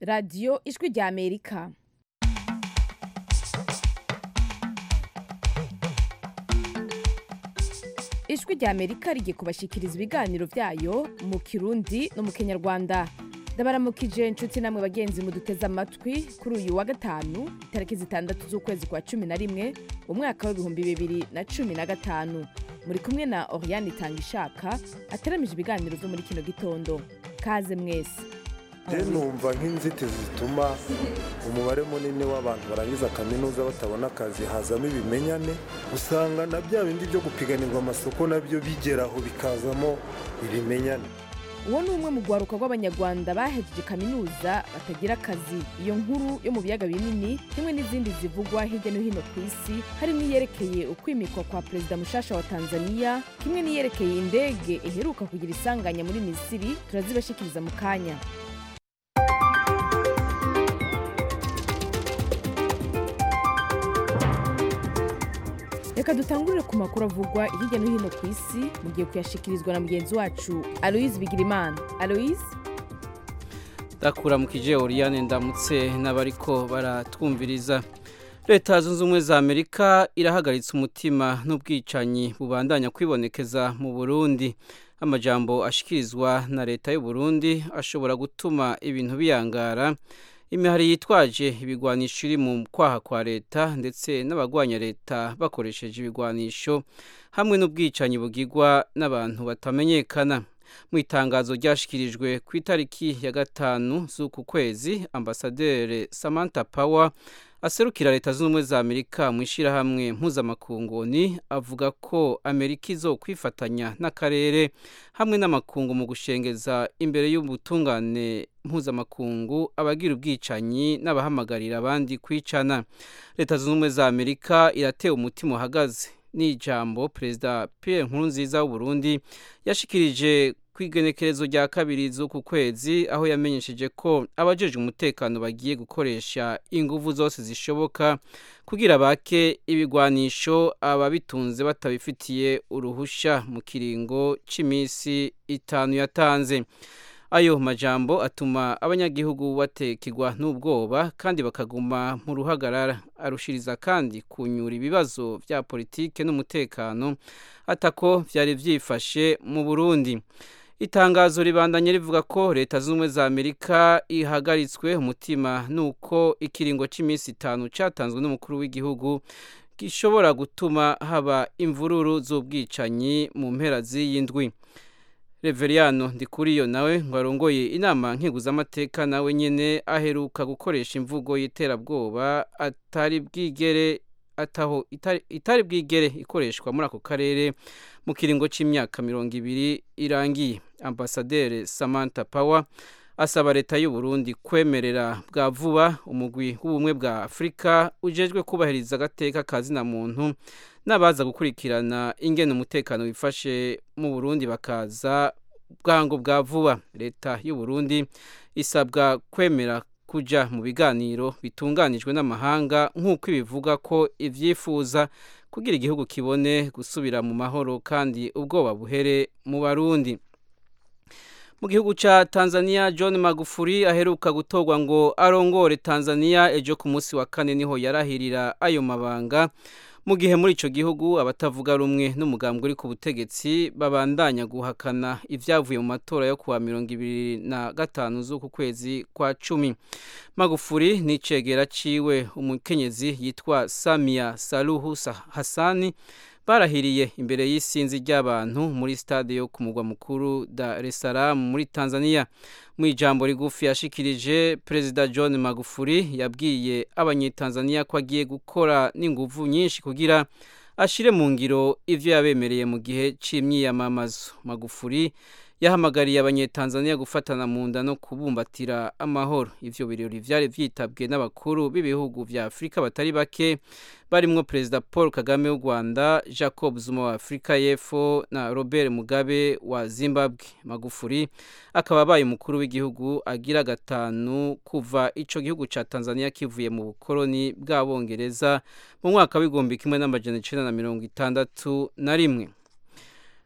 radiyo ijwi rya amerika ijwi rya amerika rigiye kubashyikiriza ibiganiro byayo mu kirundi no mu kinyarwanda ndabaramukije inshuti namwe bagenzi muduteze amatwi kuri uyu wa gatanu itariki zitandatu z'ukwezi kwa cumi na rimwe umwaka w'ibihumbi bibiri na cumi na gatanu muri kumwe na oriane itanga ishaka ateramije ibiganiro byo muri kino gitondo kaze mwese rero numva nk'inzitizi zituma umubare munini w'abantu barangiza kaminuza batabona akazi hazamo ibimenyane usanga na bya bindi byo gupiganirwa amasoko nabyo bigeraho bikazamo ibimenyane uwo ni umwe mu rwaruka rw'abanyarwanda bahejeje kaminuza batagira akazi iyo nkuru yo mu biyaga binini kimwe n'izindi zivugwa hirya no hino ku isi harimo iyerekeye ukwimikwa kwa perezida mushasha wa tanzania kimwe n'iyerekeye indege iheruka kugira isanganya muri misiri turazibashikiriza mu kanya reka dutangurire ku makuru avugwa hirya no hino ku isi mugiye kuyashikirizwa na mugenzi wacu aloise bigirimana aloise ndakura mu kije oriyane ndamutse n'abariko baratwumviriza leta zunze ubumwe za amerika irahagaritse umutima n'ubwicanyi bubandanya kwibonekeza mu burundi amajambo ashikirizwa na leta y'u Burundi ashobora gutuma ibintu biyangara imihari yitwaje ibigwanisho iri mu kwaha kwa leta ndetse n'abagwanya leta bakoresheje ibigwanisho hamwe n'ubwicanyi bugirwa n'abantu batamenyekana mu itangazo ryashikirijwe ku itariki ya gatanu z'uku kwezi ambasaderi samantha power aserukira leta zunze ubumwe za amerika mu ishyirahamwe mpuzamakunguni avuga ko amerika izo kwifatanya n'akarere hamwe n'amakungu mu gushengeza imbere y'ubutungane mpuzamakungu abagira ubwicanyi n'abahamagarira abandi kwicana leta zunze ubumwe za amerika iratewe umutima uhagaze n'ijambo perezida pierre nkurunziza w'uburundi yashikirije ku igenekerezo rya kabiri z'uku kwezi aho yamenyesheje ko abajejwe umutekano bagiye gukoresha inguvu zose zishoboka kugira bake ibigwanisho ababitunze batabifitiye uruhusha mu kiringo cy'iminsi itanu yatanze ayo majambo atuma abanyagihugu batekegwa n'ubwoba kandi bakaguma mu ruhagarara arushiriza kandi kunyura ibibazo bya politike n'umutekano atako byari byifashe mu burundi itangazo ribandanye rivuga ko leta z'ubumwe za amerika ihagaritswe umutima nuko ikiringo cy'iminsi itanu cyatanzwe n'umukuru w'igihugu gishobora gutuma haba imvururu z'ubwicanyi mu mpera z'iyi ndwi reveriyano ndikuriyo nawe ngo arongoye inama nkiguzamateka nawe nyine aheruka gukoresha imvugo y'iterabwoba atari bwigere ataho itari bwigere ikoreshwa muri ako karere mu kiringo cy'imyaka mirongo ibiri irangiye ambasaderi samantha power asaba leta y'u Burundi kwemerera bwa vuba umugwi w'ubumwe bwa afurika ujejwe kubahiriza agateka ka zina muntu n'abaza gukurikirana ingene umutekano wifashe mu burundi bakaza bwango bwa vuba leta y'u Burundi isabwa kwemera kuja mu biganiro bitunganijwe n'amahanga nk'uko ibivuga ko ivyifuza kugira igihugu kibone gusubira mu mahoro kandi ubwoba buhere mu barundi mu gihugu ca Tanzania John Magufuli aheruka gutorwa ngo arongore Tanzania ejo ku munsi wa kane niho yarahirira ayo mabanga mu gihe muri ico gihugu abatavuga rumwe n'umugambwe uri ku butegetsi babandanya guhakana ivyavuye mu matora yo kuwa mirongo ibiri na gatanu z'uku kwezi kwa cumi magufuri n'icegera ciwe umukenyezi yitwa samia saluhu hasani barahiriye imbere y'isinzi ry'abantu muri stade yo ku mugwa mukuru Dar es Salaam muri Tanzania mu ijambo rigufi yashikirije perezida John Magufuli yabwiye abanyetanzania ko agiye gukora n'inguvu nyinshi kugira ashire mu ngiro ivyo yabemereye mu gihe c'imyiyamamazo Magufuli yahamagariye abanyetanzania gufatana mu nda no kubumbatira amahoro ivyo birori vyari vyitabwe n'abakuru b'ibihugu vya afurika batari bake barimwo perezida paul kagame w'u rwanda jacob zuma wa afurika y'epfo na robert mugabe wa zimbabwe magufuri akaba abaye umukuru w'igihugu agira gatanu kuva ico gihugu ca tanzania kivuye mu bukoroni bw'abongereza mu mwaka w'igihumbi kimwe n'amajana icenda na mirongo itandatu na rimwe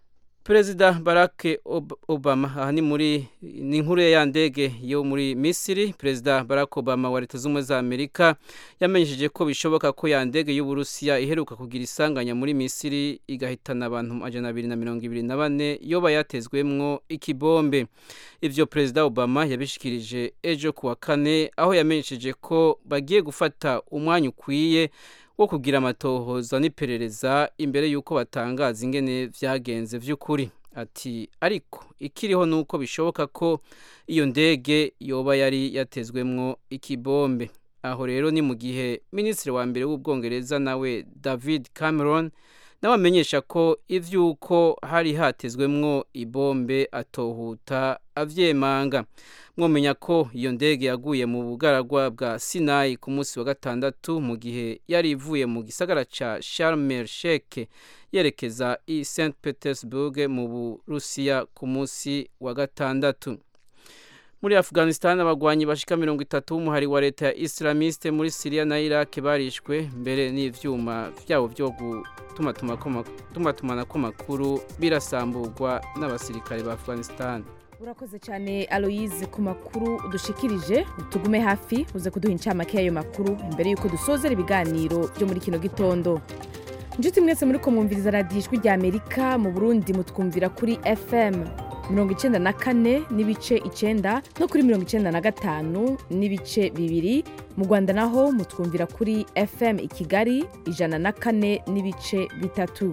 perezida barack obama aha ni muri ni inkuru ya ndege yo muri misiri perezida barack obama wa leta z'ubumwe za amerika yamenyesheje ko bishoboka ko ya ndege y'uburusiya iheruka kugira isanganya muri misiri igahitana abantu amajana abiri na mirongo ibiri na bane yoba yatezwemwo ikibombe ivyo perezida obama yabishikirije ejo kuwa kane aho yamenyesheje ko bagiye gufata umwanya ukwiye wo kugira amatohoza n'iperereza imbere y'uko batangaza ingene vyagenze vy'ukuri ati ariko ikiriho nuko bishoboka ko iyo ndege yoba yari yatezwemwo ikibombe aho rero ni mu gihe minisitiri wa mbere w'ubwongereza nawe david cameron nawe amenyesha ko ivy'uko hari hatezwemwo ibombe atohuta avyemanga mwomenya ko iyo ndege yaguye mu bugaragwa bwa sinayi ku munsi wa gatandatu mu gihe yari ivuye mu gisagara ca Sharm el Sheikh yerekeza i St Petersburg mu Burusiya ku munsi wa gatandatu muri Afghanistan abagwanyi bashika mirongo itatu b'umuhari wa leta ya Islamiste muri Syria na Iraq barishwe mbere n'ivyuma vyabo vyo gutumatumanako makuru birasamburwa n'abasirikare ba Afghanistan urakoze cyane aloyize ku makuru udushikirije tugume hafi uze kuduha incamake y'ayo makuru imbere y'uko dusozera ibiganiro byo muri kino gitondo inshuti mwese muri ko mwumviriza radiyo ijwi rya amerika mu burundi mutwumvira kuri fm mirongo icyenda na kane n'ibice icyenda no kuri mirongo icyenda na gatanu n'ibice bibiri mu rwanda naho mutwumvira kuri fm i kigali ijana na kane n'ibice bitatu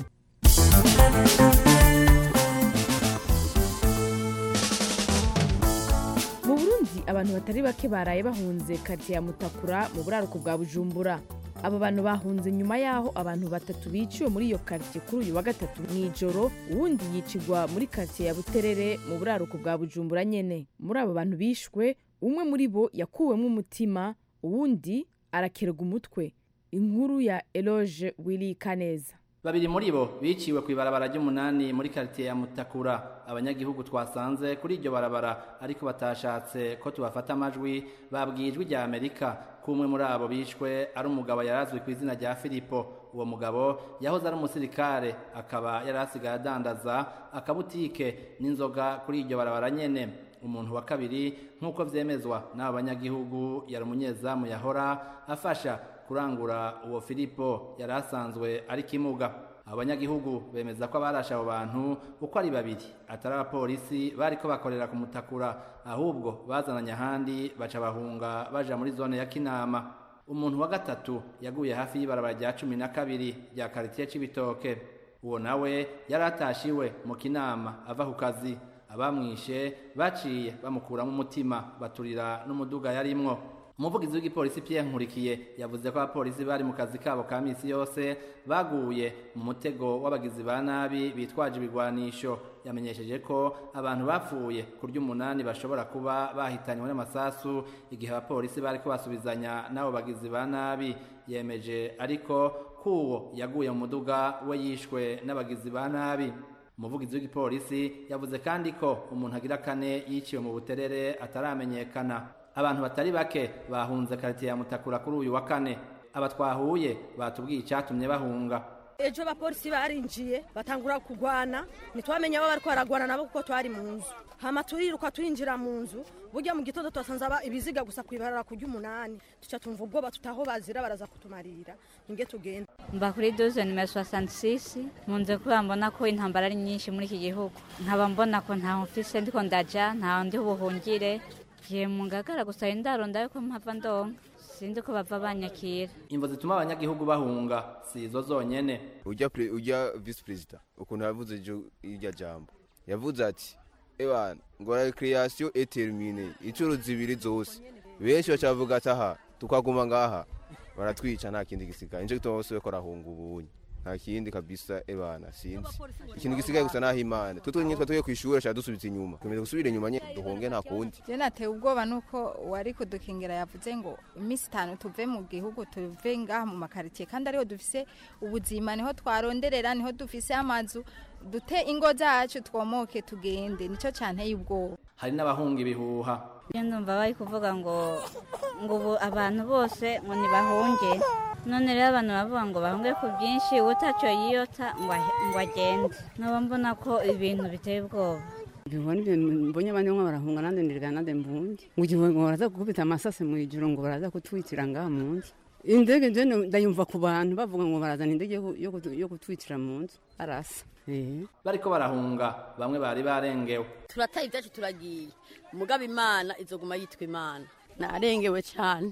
mu burundi abantu batari bake baraye bahunze karitsiye ya mutakura mu buraruko bwa bujumbura abo bantu bahunze nyuma y'aho abantu batatu biciwe muri iyo karitsiye kuri uyu wa gatatu mu ijoro uwundi yicigwa muri karitsiye ya buterere mu buraruko bwa bujumbura nyene muri abo bantu bishwe umwe muri bo yakuwemo umutima uwundi arakerega umutwe inkuru ya eloge wili kaneza babiri muri bo biciwe ku ibarabara ry'umunani muri karitiye ya mutakura abanyagihugu twasanze kuri iryo barabara ariko batashatse ko tubafata amajwi babwiye ijwi rya amerika ko umwe muri abo bishwe ari umugabo yarazwi ku izina rya filipo uwo mugabo yahoze ari umusirikare akaba yari asigaye adandaza akabutike n'inzoga kuri iryo barabara nyene umuntu wa kabiri nk'uko vyemezwa n'abo banyagihugu yari umunyezamu yahora afasha kurangura uwo filipo yari asanzwe ari kimuga abanyagihugu bemeza ko abarashe abo bantu uko ari babiri atari abapolisi bariko bakorera ku mutakura ahubwo bazananye ahandi baca bahunga baja muri zone ya kinama umuntu wa gatatu yaguye hafi y'ibarabara rya cumi na kabiri rya karitiye c'ibitoke uwo nawe yari atashiwe mu kinama ava ku kazi abamwishe baciye bamukuramo umutima baturira n'umuduga yarimwo umuvugizi w'igipolisi Pierre Nkurikiye yavuze ko abapolisi bari mu kazi kabo ka misi yose baguye mu mutego w'abagizi ba nabi bitwaje ibigwanisho yamenyesheje ko abantu bapfuye kurya umunani bashobora kuba bahitanywe n'amasasu igihe abapolisi bariko basubizanya n'abo bagizi ba nabi yemeje ariko kuwo yaguye mu muduga we yishwe n'abagizi ba nabi umuvugizi w'igipolisi yavuze kandi ko umuntu agira kane yiciwe mu buterere ataramenyekana abantu batari bake bahunze karitiye ya mutakura kuri uyu wa kane aba twahuye batubwiye icyatumye bahunga ejo abapolisi barinjiye batangura kugwana ntitwamenye abo bariko baragwana nabo kuko twari mu nzu hama turiruka turinjira mu nzu burya mu gitondo twasanze ibiziga gusa kwibarara kurya umunani tuca tumva ubwoba tutaho bazira baraza kutumarira ninge tugenda mba kuri doze nimero soixante munze kuba mbona ko intambara ari nyinshi muri iki gihugu nkaba mbona ko ntaho mfise ndiko ndaja ntaho ndi buhungire giye mu ngagara gusa indaro ndayo ko mpava ndonka sinzi ko bava banyakira imvo zituma abanyagihugu bahunga si izo zonyene ujya ujya visi perezida ukuntu yavuze irya jambo yavuze ati ebana ngo recreation et termine inshuro zibiri zose benshi bacavuga ati aha tukaguma ngaha baratwica nta kindi gisigaye nico gituma bose bariko barahunga ubunye nta kindi kabisa ebana sinzi ikintu gisigaye gusa naho imana twe twenyine twatuye ku ishuri ashaka dusubiza inyuma twemeze gusubira inyuma nye duhunge nta kundi je natewe ubwoba nuko wari kudukingira yavuze ngo iminsi itanu tuve mu gihugu tuve ngaha mu makaritsiye kandi ariho dufise ubuzima niho twaronderera niho dufise amazu dute ingo zacu twomoke tugende nico cyanteye ubwoba hari n'abahunga ibihuha iyo ndumva bari kuvuga ngo ngo ubu abantu bose ngo ntibahunge none rero abantu bavuga ngo bahunge ku bwinshi utacyo yiyota ngo ahe- ngo agende nkaba mbona ko ibintu biteye ubwoba Bibona ibintu mbonye abandi bamwe barahunga nande ndirga nande mbunge ngo igihe ngo baraza gukubita amasase mu ijoro ngo baraza kutwitira ngaha mu nzu indege je ndayumva ku bantu bavuga ngo barazana indege yo ku- yo kutu- yo kutwitira mu nzu arasa eh bariko barahunga bamwe bari barengewe turataye ibyacu turagiye mugabo imana izoguma yitwa imana narengewe cyane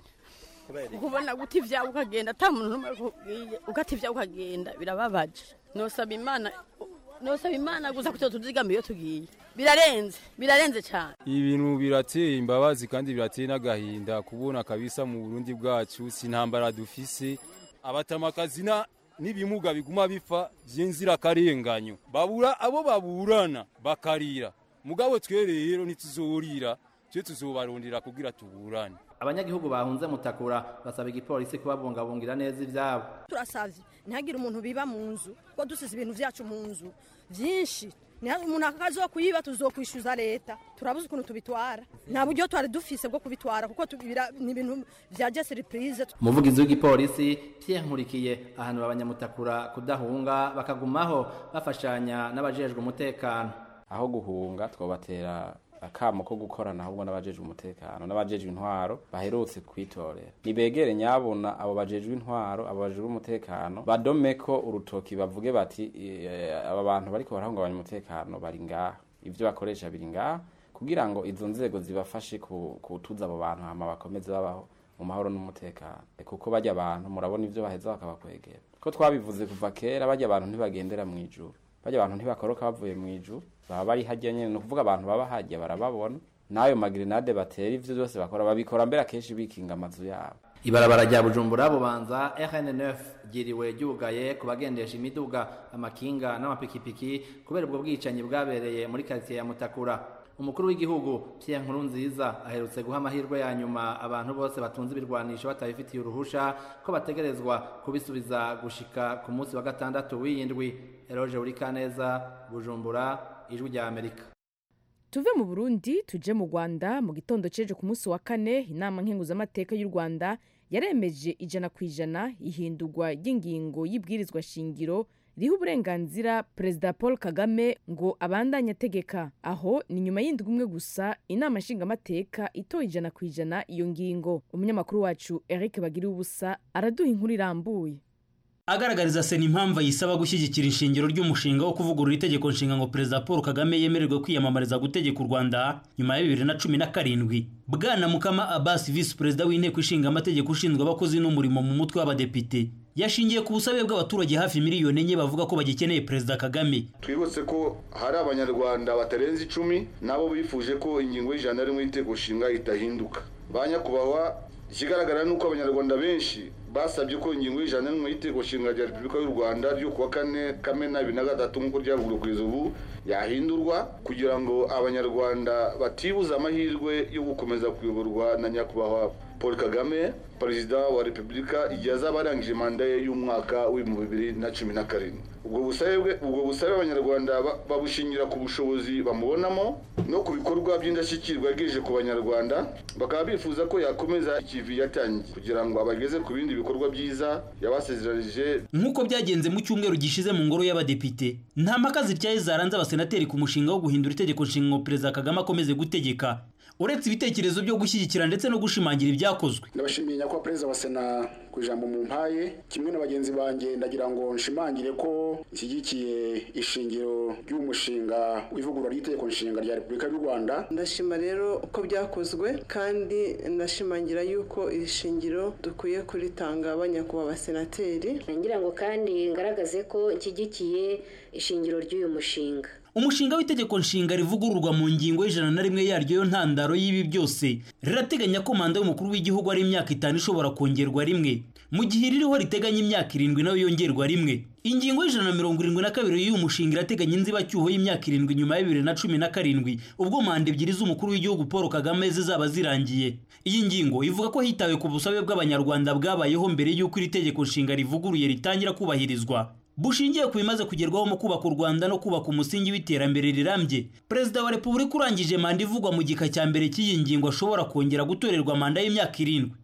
kubona guta ibyawe ukagenda ata muntu n'umwe akubwiye ugata ibyawe ukagenda birababaje nosaba imana nosaba imana gusa kugira tuzigame iyo tugiye birarenze birarenze cyane ibintu birateye imbabazi kandi birateye n'agahinda kubona kabisa mu burundi bwacu si intambara dufise abatamakazi na n'ibimuga biguma bipfa by'inzirakarenganyo babura abo baburana bakarira mugabo twe rero ntituzorira twe tuzobarondera kugira tuburane abanyagihugu bahunze mutakura basaba igipolisi kubabungabungira neza ivyabo turasavye ntihagire umuntu biba mu nzu ko dusize ibintu vyacu mu nzu vyinshi Niha- umuntu akazokuyiba tuzokwishyuza leta turabuze ukuntu tubitwara nta buryo twari dufise bwo kubitwara kuko tubira- ni ibintu vya jesiripurize umuvugizi w'igipolisi Pierre Nkurikiye ahanura abanyamutakura kudahunga bakagumaho bafashanya n'abajejwe umutekano aho guhunga twobatera akamo ko gukorana ahubwo n'abajejwe umutekano n'abajejwe intwaro baherutse kwitorera nibegere nyabona abo bajejwe intwaro abo bajejwe umutekano badomeko urutoki bavuge bati "Eh, aba bantu bariko barahungabanya umutekano bari ngaha ivyo bakoresha biri ngaha kugira ngo izo nzego zibafashe ku- kutuza abo bantu hama bakomeze babaho mu mahoro n'umutekano kuko bajya abantu murabona ivyo baheza bakabakwegera ko twabivuze kuva kera bajya abantu ntibagendera mu ijuru bajya abantu ntibakoroka bavuye mu ijuru baba bari hajya nyene ni ukuvuga abantu baba hajya barababona n'ayo magrenade batera ivyo byose bakora babikora mbere akenshi bikinga amazu yabo ibarabara rya bujumbura bubanza rn9 ryiriwe ryugaye ku bagendesha imiduga amakinga n'amapikipiki kubera ubwo bwicanyi bwabereye muri karitsiye ya mutakura umukuru w'igihugu pierre nkurunziza aherutse guha amahirwe ya nyuma abantu bose batunze ibirwanisho batabifitiye uruhusha ko bategerezwa kubisubiza gushika ku munsi wa gatandatu w'iyindwi eroge urikaneza bujumbura ijwi rya amerika tuve mu burundi tuje mu rwanda mu gitondo ceje ku munsi wa kane inama nkenguzamateka y'u rwanda yaremeje ijana ku ijana ihindurwa ry'ingingo y'ibwirizwa shingiro riha uburenganzira perezida paul kagame ngo abandanye ategeka aho ni nyuma y'indwi umwe gusa inama nshingamateka itoye ijana ku ijana iyo ngingo umunyamakuru wacu eric bagiriye ubusa araduha inkuru irambuye agaragariza sena impamvu yisaba gushyigikira ishingiro ry'umushinga wo kuvugurura itegeko nshinga ngo perezida paul kagame yemererwe kwiyamamariza gutegeka u rwanda nyuma ya bibiri na cumi na karindwi bwana mukama abasi visi perezida w'inteko ishinga amategeko ushinzwe abakozi n'umurimo mu mutwe w'abadepite yashingiye ku busabe bw'abaturage hafi miliyoni enye bavuga ko bagikeneye perezida kagame twibutse ko hari abanyarwanda batarenze icumi nabo bifuje ko ingingo y'ijana rimwe y'inteko nshinga itahinduka ba nyakubahwa ikigaragara ni uko abanyarwanda benshi basabye ko ingingo y'ijana n'imwe y'iteko nshinga rya repubulika y'u rwanda ryo kuwa kane kamena bibiri na gatatu nk'uko ryavuguruwe kugeza ubu yahindurwa kugira ngo abanyarwanda batibuza amahirwe yo gukomeza kuyoborwa na nyakubahwa paul kagame perezida wa repubulika igihe azaba arangije manda ye y'umwaka w'ibihumbi bibiri na cumi na karindwi ubwo busabe bwe- ubwo busabe abanyarwanda ba- babushingira ku bushobozi bamubonamo no ku bikorwa by'indashyikirwa yagejeje ku banyarwanda bakaba bifuza ko yakomeza ikivi yatangiye kugira ngo abageze ku bindi bikorwa byiza yabasezeranije nk'uko byagenze mu cyumweru gishize mu ngoro y'abadepite nta mpaka zityaye zaranze abasenateri ku mushinga wo guhindura itegeko nshinga ngo perezida kagame akomeze gutegeka uretse ibitekerezo byo gushyigikira ndetse no gushimangira ibyakozwe ndabashimiye nyakubahwa perezida wa sena ku ijambo mu mpaye kimwe na bagenzi banjye ndagira ngo nshimangire ko nshyigikiye ishingiro ry'umushinga w'ivugurura ry'itegeko nshinga rya repubulika y'u rwanda ndashima rero uko byakozwe kandi ndashimangira yuko iri shingiro dukwiye kuritanga abanyakubahwa abasenateri ngira ngo kandi ngaragaze ko nshyigikiye ishingiro ry'uyu mushinga umushinga w'itegeko nshinga rivugururwa mu ngingo y'ijana na rimwe yaryo yo ntandaro y'ibi byose rirateganya ko manda y'umukuru w'igihugu ari imyaka itanu ishobora kongerwa rimwe mu gihe iririho riteganya imyaka irindwi nayo yongerwa rimwe ingingo y'ijana na mirongo irindwi na kabiri y'uyu mushinga irateganya inzibacyuho y'imyaka irindwi nyuma ya bibiri na cumi na karindwi ubwo manda ebyiri z'umukuru w'igihugu paul kagame zizaba zirangiye iyi ngingo ivuga ko hitawe ku busabe bw'abanyarwanda bwabayeho mbere y'uko iri tegeko nshinga rivuguruye ritangira kubahirizwa bushingiye ku bimaze kugerwaho mu kubaka u rwanda no kubaka umusingi w'iterambere rirambye perezida wa repubulika urangije manda ivugwa mu gika cya mbere cy'iyi ngingo ashobora kongera gutorerwa manda y'imyaka irindwi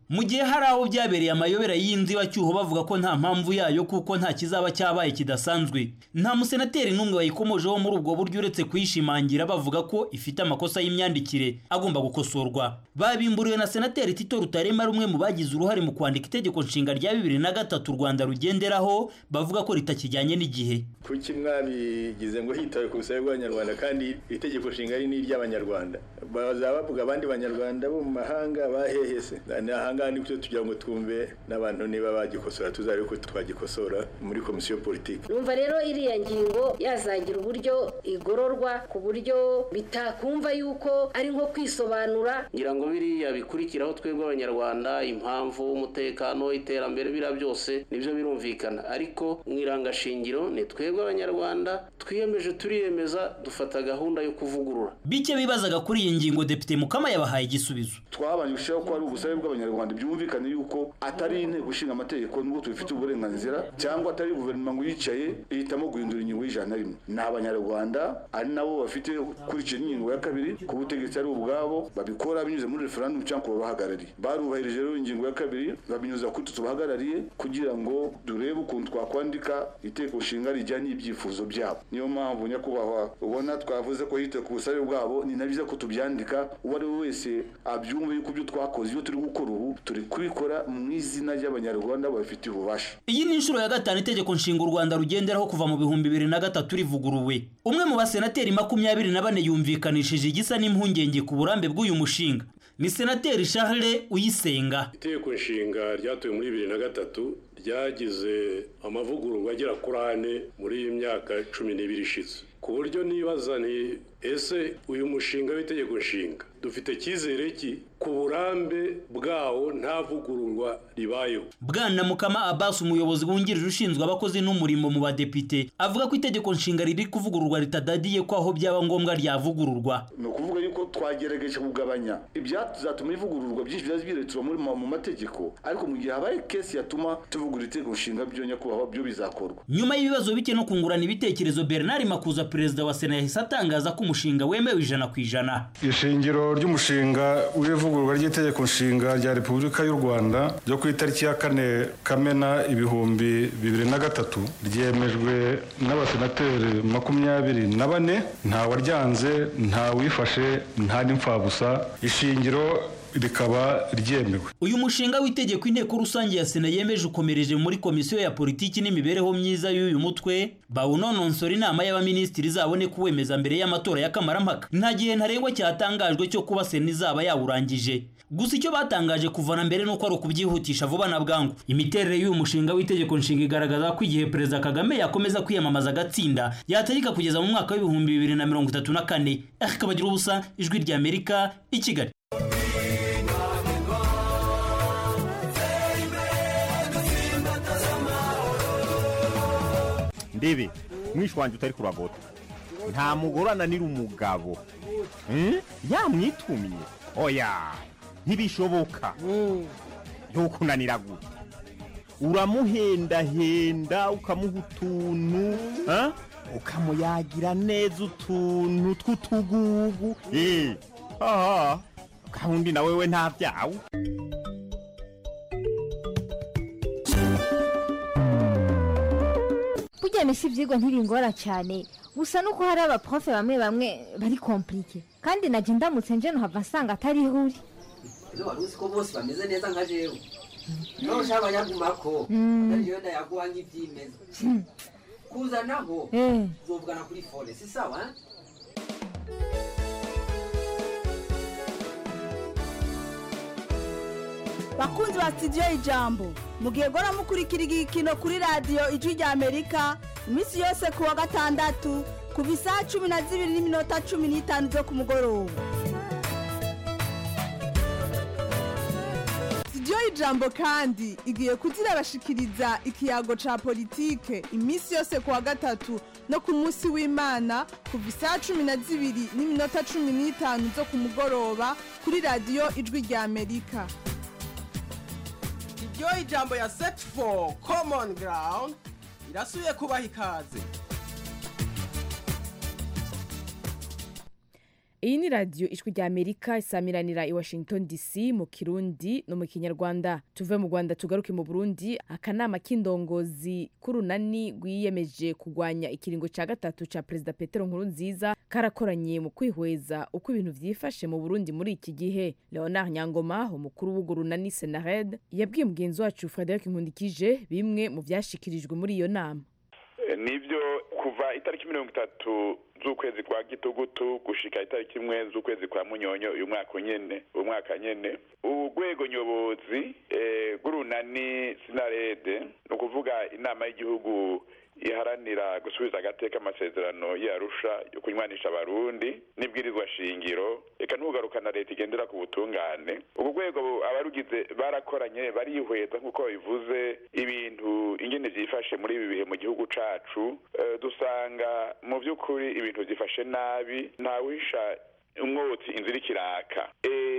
mu gihe hari aho byabereye amayobera y'inzibacyuho bavuga ko nta mpamvu yayo kuko nta kizaba cyabaye kidasanzwe nta musenateri n'umwe wayikomojeho muri ubwo buryo uretse kuyishimangira bavuga ko ifite amakosa y'imyandikire agomba gukosorwa babimburiwe na senateri tito rutarema rumwe mu bagize uruhare mu kwandika itegeko nshinga rya bibiri na gatatu u rwanda rugenderaho bavuga ko ritakijyanye n'igihe kuki mwabigize ngo hitawe ku busabe bw'abanyarwanda kandi itegeko nshinga ari n'iry'abanyarwanda bazaba bavuga abandi banyarwanda bo mu mahanga bahehese ni ahangaha nibyo tugira ngo twumve n'abantu niba bagikosora tuzabe ko twagikosora muri komisiyo politiki numva rero iriya ngingo yazagira uburyo igororwa ku buryo bitakumva yuko ari nko kwisobanura ngira ngo biriya bikurikiraho twebwe abanyarwanda impamvu umutekano iterambere biriya byose nibyo birumvikana ariko mu irangashingiro ni twebwe abanyarwanda twiyemeje turiyemeza dufata gahunda yo kuvugurura bike bibazaga kuri iyi ngingo depite mukama yabahaye igisubizo twabanje gushyiraho ko ari ubusabe bw'abanyarwanda byumvikane yuko atari inteko ishinga amategeko nubwo tubifitiye uburenganzira cyangwa atari guverinoma ngo yicaye ihitamo guhindura ingingo y'ijana na rimwe ni abanyarwanda ari nabo bafite kurikira ingingo ya kabiri ku butegetsi ari ubwabo babikora binyuze muri referendum cyangwa ku babahagarariye barubahirije rero ingingo ya kabiri babinyuza kuri twe tubahagarariye kugira ngo durebe ukuntu twakwandika iteko nshinga rijyanye n'ibyifuzo byabo niyo mpamvu nyakubahwa ubona twavuze ko hitewe ku busabe bwabo ni na byiza ko tubyandika uwo ari we wese abyumva yuko ibyo twakoze ibyo turi gukora ubu turi kubikora mu izina ry'abanyarwanda babifitiye ububasha iyi ni inshuro ya gatanu itegeko nshinga u rwanda rugenderaho kuva mu bihumbi bibiri na gatatu rivuguruwe umwe mu basenateri makumyabiri na bane yumvikanishije igisa n'impungenge ku burambe bw'uyu mushinga ni senateri charles uyisenga itegeko nshinga ryatowe muri bibiri na gatatu ryagize amavugururwa agera kuri ane muri iyi myaka cumi n'ibiri ishize ku buryo nibaza nti ese uyu mushinga w'itegeko nshinga dufite icyizere ki ku burambe bwawo nta vugururwa ribayeho bwana mukama abasi umuyobozi wungirije ushinzwe abakozi n'umurimo mu badepite avuga ko itegeko nshinga riri kuvugururwa ritadadiye ko aho byaba ngombwa ryavugururwa ni ukuvuga yuko twagerageje kugabanya ibyatuma ivugururwa byinshi byari biretura muri mu mategeko ariko mu gihe habaye kesi yatuma tuvugura itegeko nshinga byo nyakubahwa byo bizakorwa nyuma y'ibibazo bike no kungurana ibitekerezo bernard makuza perezida wa sena yahise atangaza ko umushinga wemewe ijana ku ijana ishingiro ry'umushinga w'ivugururwa ry'itegeko nshinga rya repubulika y'u rwanda ryo ku itariki ya kane kamena ibihumbi bibiri na gatatu ryemejwe n'abasenateri makumyabiri na bane nta waryanze nta wifashe nta n'imfabusa ishingiro rikaba ryemewe uyu mushinga w'itegeko inteko rusange ya sena yemeje ukomereje muri komisiyo ya politiki n'imibereho myiza y'uyu mutwe bawunononsora inama y'abaminisitiri izabone kuwemeza mbere y'amatora y'akamarammpaka nta gihe ntarengwa cyatangajwe cyo kuba sena izaba yawurangije gusa icyo batangaje kuvana mbere nuko ari ukubyihutisha vuba na bwangu imiterere y'uyu mushinga w'itegeko nshinga igaragaza ko igihe perezida kagame yakomeza kwiyamamaza agatsinda yategeka kugeza mu mwaka w'ibihumbi bibiri na mirongo itatu na kane akabagira ubusa ijwi ry'amerika i kigali ndebe mwishi wanjye utari kuragota nta mugore ananira umugabo yamwitumye oya ntibishoboka ntukunanira gute uramuhendahenda ukamuha utuntu ukamuyagira neza utuntu tw'utugugu aha gahunda na wewe nta byawe burya misi ibyigwa ntibingora cyane gusa nuko hari abaprofe bamwe bamwe bari komplike kandi najya ndamutse nje nuhava nsanga atari ihuri ino wari uzi ko bose bameze neza nka jewe niba ushaka abanyagumako jewe ndayaguha nk'ibyimeza kuzanaho uzovugana kuri fone si sawa bakunzi ba sitidiyo ijambo mugihe gora mukurikira igikino kuri radiyo ijwi rya amerika iminsi yose ku wa gatandatu kuva isaha cumi na zibiri n'iminota cumi n'itanu zo ku mugoroba sitidiyo y'ijambo kandi igiye kuzirabashikiriza ikiyago ca politike iminsi yose ku wa gatatu no ku munsi w'imana kuva isaha cumi na zibiri n'iminota cumi n'itanu zo ku mugoroba kuri radiyo ijwi rya amerika iryo ijambo ya set for common ground irasubiye kubaha ikaze iyi ni radiyo ijwi rya amerika isamiranira i washington dc mu kirundi no mu kinyarwanda tuve mu rwanda tugaruke mu burundi akanama k'indongozi k'urunani rwiyemeje kurwanya ikiringo cya gatatu cya perezida petero nkurunziza karakoranye mu kwihweza uko ibintu vyifashe mu burundi muri iki gihe leonard nyangoma umukuru w'urwo runani senared yabwiye mugenzi wacu frederic nkundikije bimwe mu vyashikirijwe muri iyo nama nibyo kuva itariki mirongo itatu z'ukwezi kwa gitugutu gushika itariki imwe z'ukwezi kwa munyonyo uyu mwaka nyene uyu mwaka nyene urwego nyobozi rw'urunani sinarede ni ukuvuga inama y'igihugu iharanira gusubiza agateka amasezerano yarusha yo kunywanisha abarundi n'ibwirizwa shingiro reka ntugarukana leta igendera ku butungane ubwo rwego abarugize barakoranye barihweza nk'uko bivuze ibintu ingene vyifashe muri ibi bihe mu gihugu cacu dusanga mu vy'ukuri ibintu vyifashe nabi ntawisha umwotsi inzira ikiraka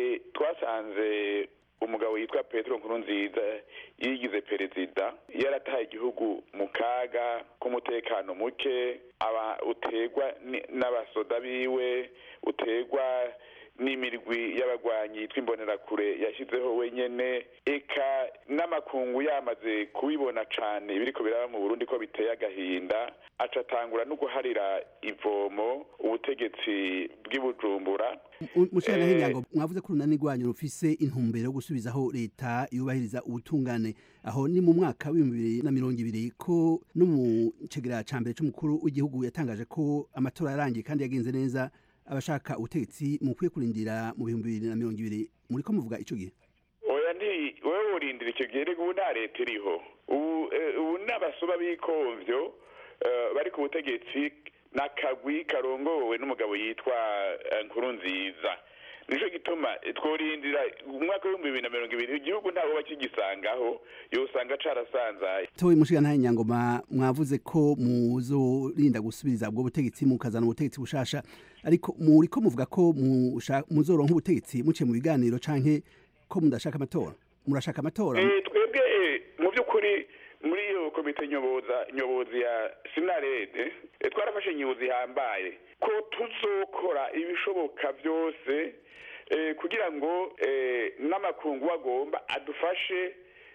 twasanze umugabo yitwa petero nkurunziza yigize perezida yarataye igihugu mu kaga k'umutekano muke aba uterwa n'abasoda biwe uterwa n'imirwi y'abagwanyi yitwa imbonerakure yashyizeho wenyene eka n'amakungu yamaze kubibona cane ibiriko biraba mu burundi ko biteye agahinda aca atangura no guharira ivomo ubutegetsi bw'ibujumbura mushana hinyango mwavuze ko urunani rwanyu rufise intumbero yo gusubizaho leta yubahiriza ubutungane aho ni mu mwaka w'ibihumbi bibiri na mirongo ibiri ko no mu cegera ca mbere c'umukuru w'igihugu yatangaje ko amatora yarangiye kandi yagenze neza abashaka ubutegetsi mukwiye kurindira mu bihumbi bibiri na mirongo ibiri muriko muvuga ico gihe oya nti wewe urindira icyo gihe ubu nta leta iriho ubu n'abasuba b'ikomvyo bari ku butegetsi n'akagwi karongowe n'umugabo yitwa nkurunziza nico gituma tworindira umwaka w'ibihumbi bibiri na mirongo ibiri igihugu ntawe bakigisangaho yosanga carasanzaye towe mushiga ntahe nyangoma mwavuze ko muzorinda gusubiriza ubwo butegetsi mukazana ubutegetsi bushasha ariko muriko muvuga ko muzoronka ubutegetsi muciye mu biganiro canke ko mudashaka amatora murashaka amatora twebwe mu by'ukuri muri iyo komite nyoboza nyobozi ya sinarede twarafashe nyobozi ihambaye ko tuzokora ibishoboka byose kugira ngo n'amakungu agomba adufashe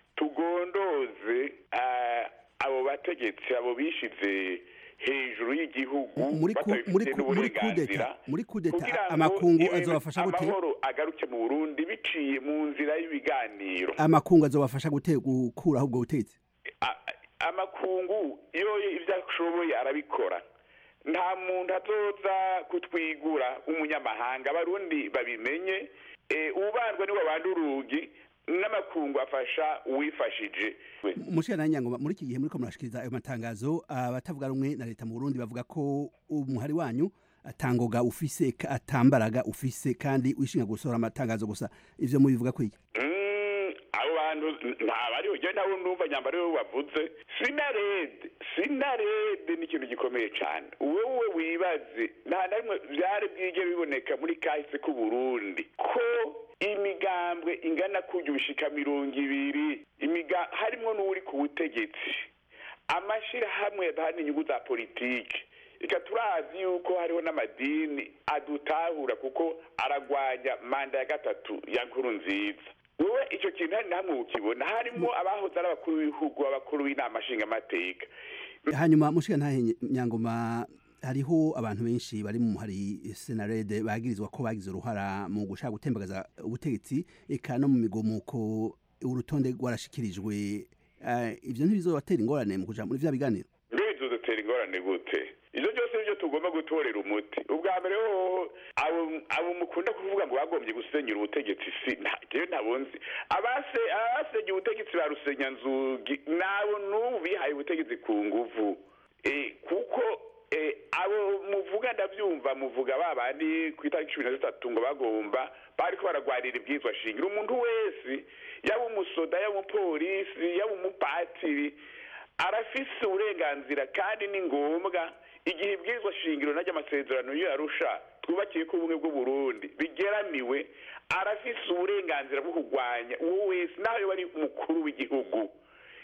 tugondoze abo bategetsi abo bishize hejuru y'igihugu batabifite n'uburenganzira muri kudeta amakungu azobafasha gute amahoro agaruke mu burundi biciye mu nzira y'ibiganiro amakungu azobafasha gute gukuraho ubwo butegetsi amakungu iyo ibyo ashoboye arabikora nta muntu azoza kutwigura umunyamahanga abarundi babimenye ubandwa niwe abandi urugi n'amakungu afasha uwifashije mushira na nyangoma muri iki gihe muriko murashikiriza ayo matangazo abatavuga rumwe na leta mu Burundi bavuga ko umuhari wanyu atangoga ufise atambaraga ufise kandi wishinga gusohora amatangazo gusa ivyo mubivuga ko iki abo bantu ntabariho je nawe ndumva nyambaro yo bavuze sinarede sinarede ni ikintu gikomeye cyane wewe wibaze nta na rimwe vyari bwige biboneka muri kahise k'u Burundi ko imigambwe ingana kujya ubushika mirongo ibiri imiga harimwo n'uri ku butegetsi amashirahamwe adahana inyungu za politiki reka turazi yuko hariho n'amadini adutahura kuko aragwanya manda ya gatatu ya nkuru nziza wowe icyo kintu hari namwe ukibona harimo abahoze ari abakuru b'ibihugu abakuru b'inama nshingamateka hanyuma mushika ntahe nyangoma hariho abantu benshi bari mu hari senarede bagirizwa ko bagize uruhara mu gushaka gutembagaza ubutegetsi eka no mu migomuko urutonde rwarashikirijwe ivyo ntibizobatera ingorane mu kuja muri vya biganiro mbe bizodutera ingorane gute ivyo byose nivyo tugomba gutorera umuti ubwa mbere hoho abo mukunda kuvuga ngo bagombye gusenyura ubutegetsi si jewe ntabonzi abase abasenye ubutegetsi ba rusenyanzugi nabo n'ubu bihaye ubutegetsi ku nguvu kuko abo muvuga ndabyumva muvuga ba bandi ku itariki cumi na zitatu ngo bagomba bariko baragwarira ibwizwa shingiro umuntu wese yaba umusoda yaba umupolisi yaba umupatiri arafise uburenganzira kandi ni ngombwa igihe ibwirizwa shingiro najya amasezerano yo yarusha twubakiye ko ubumwe bw'uburundi bigeramiwe arafise uburenganzira bwo kurwanya uwo wese naho yoba ari umukuru w'igihugu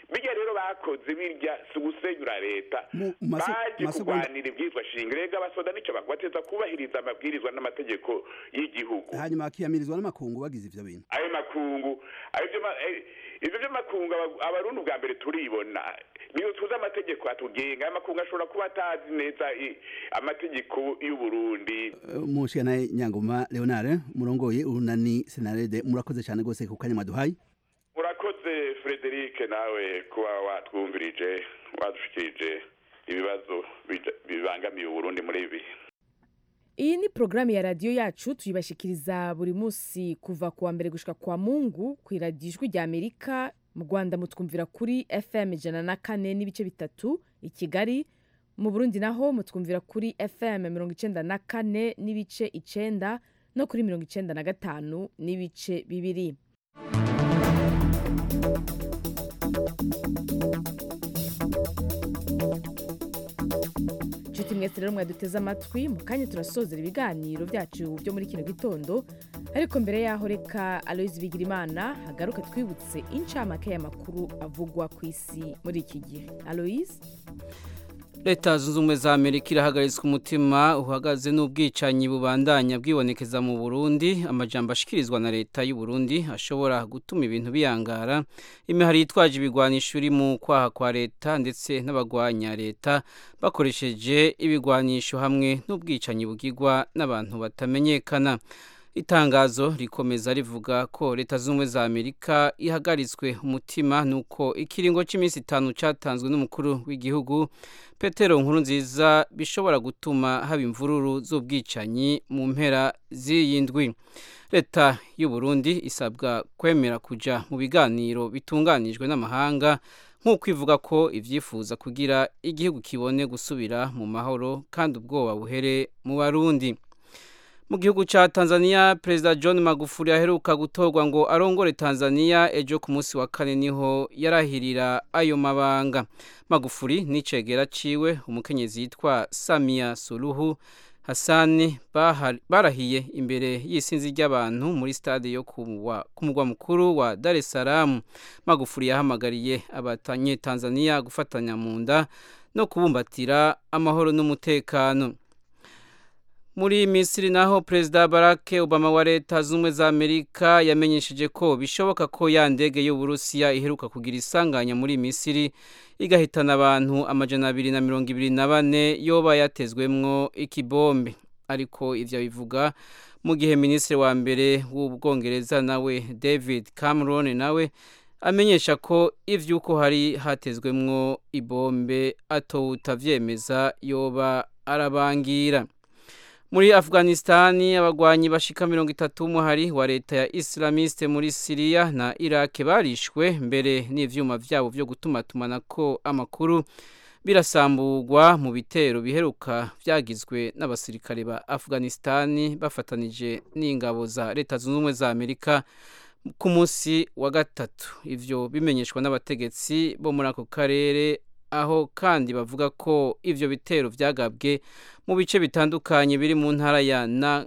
bijya rero bakoze birya si ugusenyura leta Mu- mu maso- baje masegonda- kurwanira ibyitwa shinga rega abasoda nicyo bateza kubahiriza amabwirizwa n'amategeko y'igihugu hanyuma akiyamirizwa n'amakungu bagize ivyo bintu ayo makungu ayo byo ma- eh, ivyo by'amakungu aba- abarundi ubwa mbere turibona niyo tuzi amategeko atugenga ayo makungu ashobora kuba atazi neza i- amategeko y'uburundi mushikana nyangoma leonard murongoye urunani senarede murakoze cyane rwose ku kanya mwaduhaye urakoze frederic nawe kuba watwumvirije wadushikirije ibibazo bija- bibangamiye uburundi muri ibi iyi ni porogaramu ya radiyo yacu tuyibashikiriza buri munsi kuva ku wa mbere gushika kwa mungu ku iradiyo ijwi rya amerika mu rwanda mutwumvira kuri fm ijana na kane n'ibice bitatu i kigali mu burundi naho mutwumvira kuri fm mirongo icenda na kane n'ibice icenda no kuri mirongo icenda na gatanu n'ibice bibiri nshuti mwese rero mwaduteze amatwi mu kanya turasozera ibiganiro byacu byo muri kino gitondo ariko mbere yaho reka aloyizi bigirimana hagaruka twibutse incamake y'amakuru avugwa ku isi muri iki gihe aloyizi leta zunze ubumwe za amerika irahagaritswe umutima uhagaze n'ubwicanyi bubandanya bwibonekeza mu burundi amajambo ashikirizwa na leta y'u Burundi ashobora gutuma ibintu biyangara imihari yitwaje ibigwanisho iri mu kwaha kwa leta ndetse n'abagwanya leta bakoresheje ibigwanisho hamwe n'ubwicanyi bugirwa n'abantu batamenyekana itangazo rikomeza rivuga ko leta z'ubumwe za amerika ihagaritswe umutima nuko ikiringo cy'iminsi itanu cyatanzwe n'umukuru w'igihugu petero nkuru nziza bishobora gutuma haba imvururu z'ubwicanyi mu mpera z'iyi ndwi leta y'u Burundi isabwa kwemera kujya mu biganiro bitunganijwe n'amahanga nk'uko ivuga ko ibyifuza kugira igihugu kibone gusubira mu mahoro kandi ubwoba buhere mu barundi mu gihugu cya tanzania perezida john magufuli aheruka gutorwa ngo arongore tanzania ejo ku munsi wa kane niho yarahirira ayo mabanga magufuli n'icegera ciwe umukenyezi yitwa samia suluhu hasani barahiye imbere y'isinzi ry'abantu muri stade yo ku mugwa mukuru wa dar es salaam magufuli yahamagariye abatanyetanzania gufatanya mu nda no kubumbatira amahoro n'umutekano muri misiri naho perezida barack obama wa leta z'ubumwe za amerika yamenyesheje ko bishoboka ko ya ndege y'uburusiya iheruka kugira isanganya muri misiri igahitana abantu amajana abiri na mirongo ibiri na bane yoba yatezwemwo ikibombe ariko ivyo bivuga mu gihe minisitiri wa mbere w'ubwongereza nawe david cameron nawe amenyesha ko ivy'uko hari hatezwemwo ibombe atowutavyemeza yoba arabangira muri afghanistani abagwanyi bashika mirongo itatu w'umuhari wa leta ya islamiste muri siriya na irake barishwe mbere n'ivyuma vyabo vyo gutumatumanako amakuru birasamburwa mu bitero biheruka vyagizwe n'abasirikare ba afghanistani bafatanije n'ingabo za leta zunze ubumwe za amerika ku munsi wa gatatu ivyo bimenyeshwa n'abategetsi bo muri ako karere aho kandi bavuga ko ivyo bitero vyagabwe mu bice bitandukanye biri mu ntara ya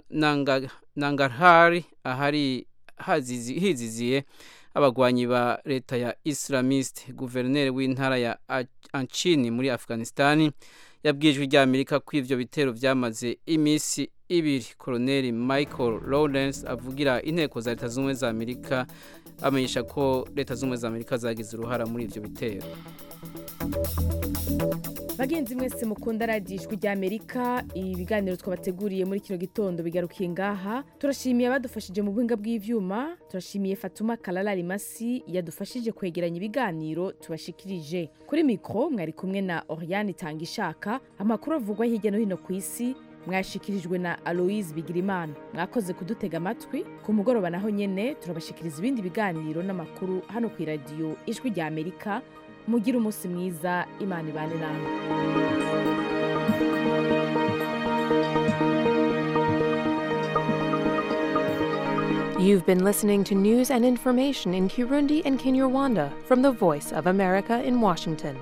nangarhari ahari hiziziye abagwanyi ba leta ya islamiste guverineri w'intara ya anchini muri afghanistani yabwijwe rya amerika ko ivyo bitero vyamaze imisi ibiri koloneli michael lawrence avugira inteko za leta z'ubumwe za amerika amenyesha ko leta z'ubumwe za amerika zagize uruhara muri ivyo bitero bagenzi mwese mukunda radiyo ijwi rya amerika ibiganiro twabateguriye muri kino gitondo bigarukiye ngaha turashimiye abadufashije mu buhinga bw'ivyuma turashimiye fatuma kararari masi yadufashije kwegeranya ibiganiro tubashikirije kuri mikoro mwari kumwe na oriane itanga ishaka amakuru avugwa hirya no hino ku isi mwashikirijwe na aloise bigirimana mwakoze kudutega amatwi ku mugoroba naho nyene turabashikiriza ibindi biganiro n'amakuru hano ku iradiyo ijwi rya amerika mugire umunsi mwiza imana ibane namwe You've been listening to news and information in Kirundi and Kinyarwanda from the Voice of America in Washington.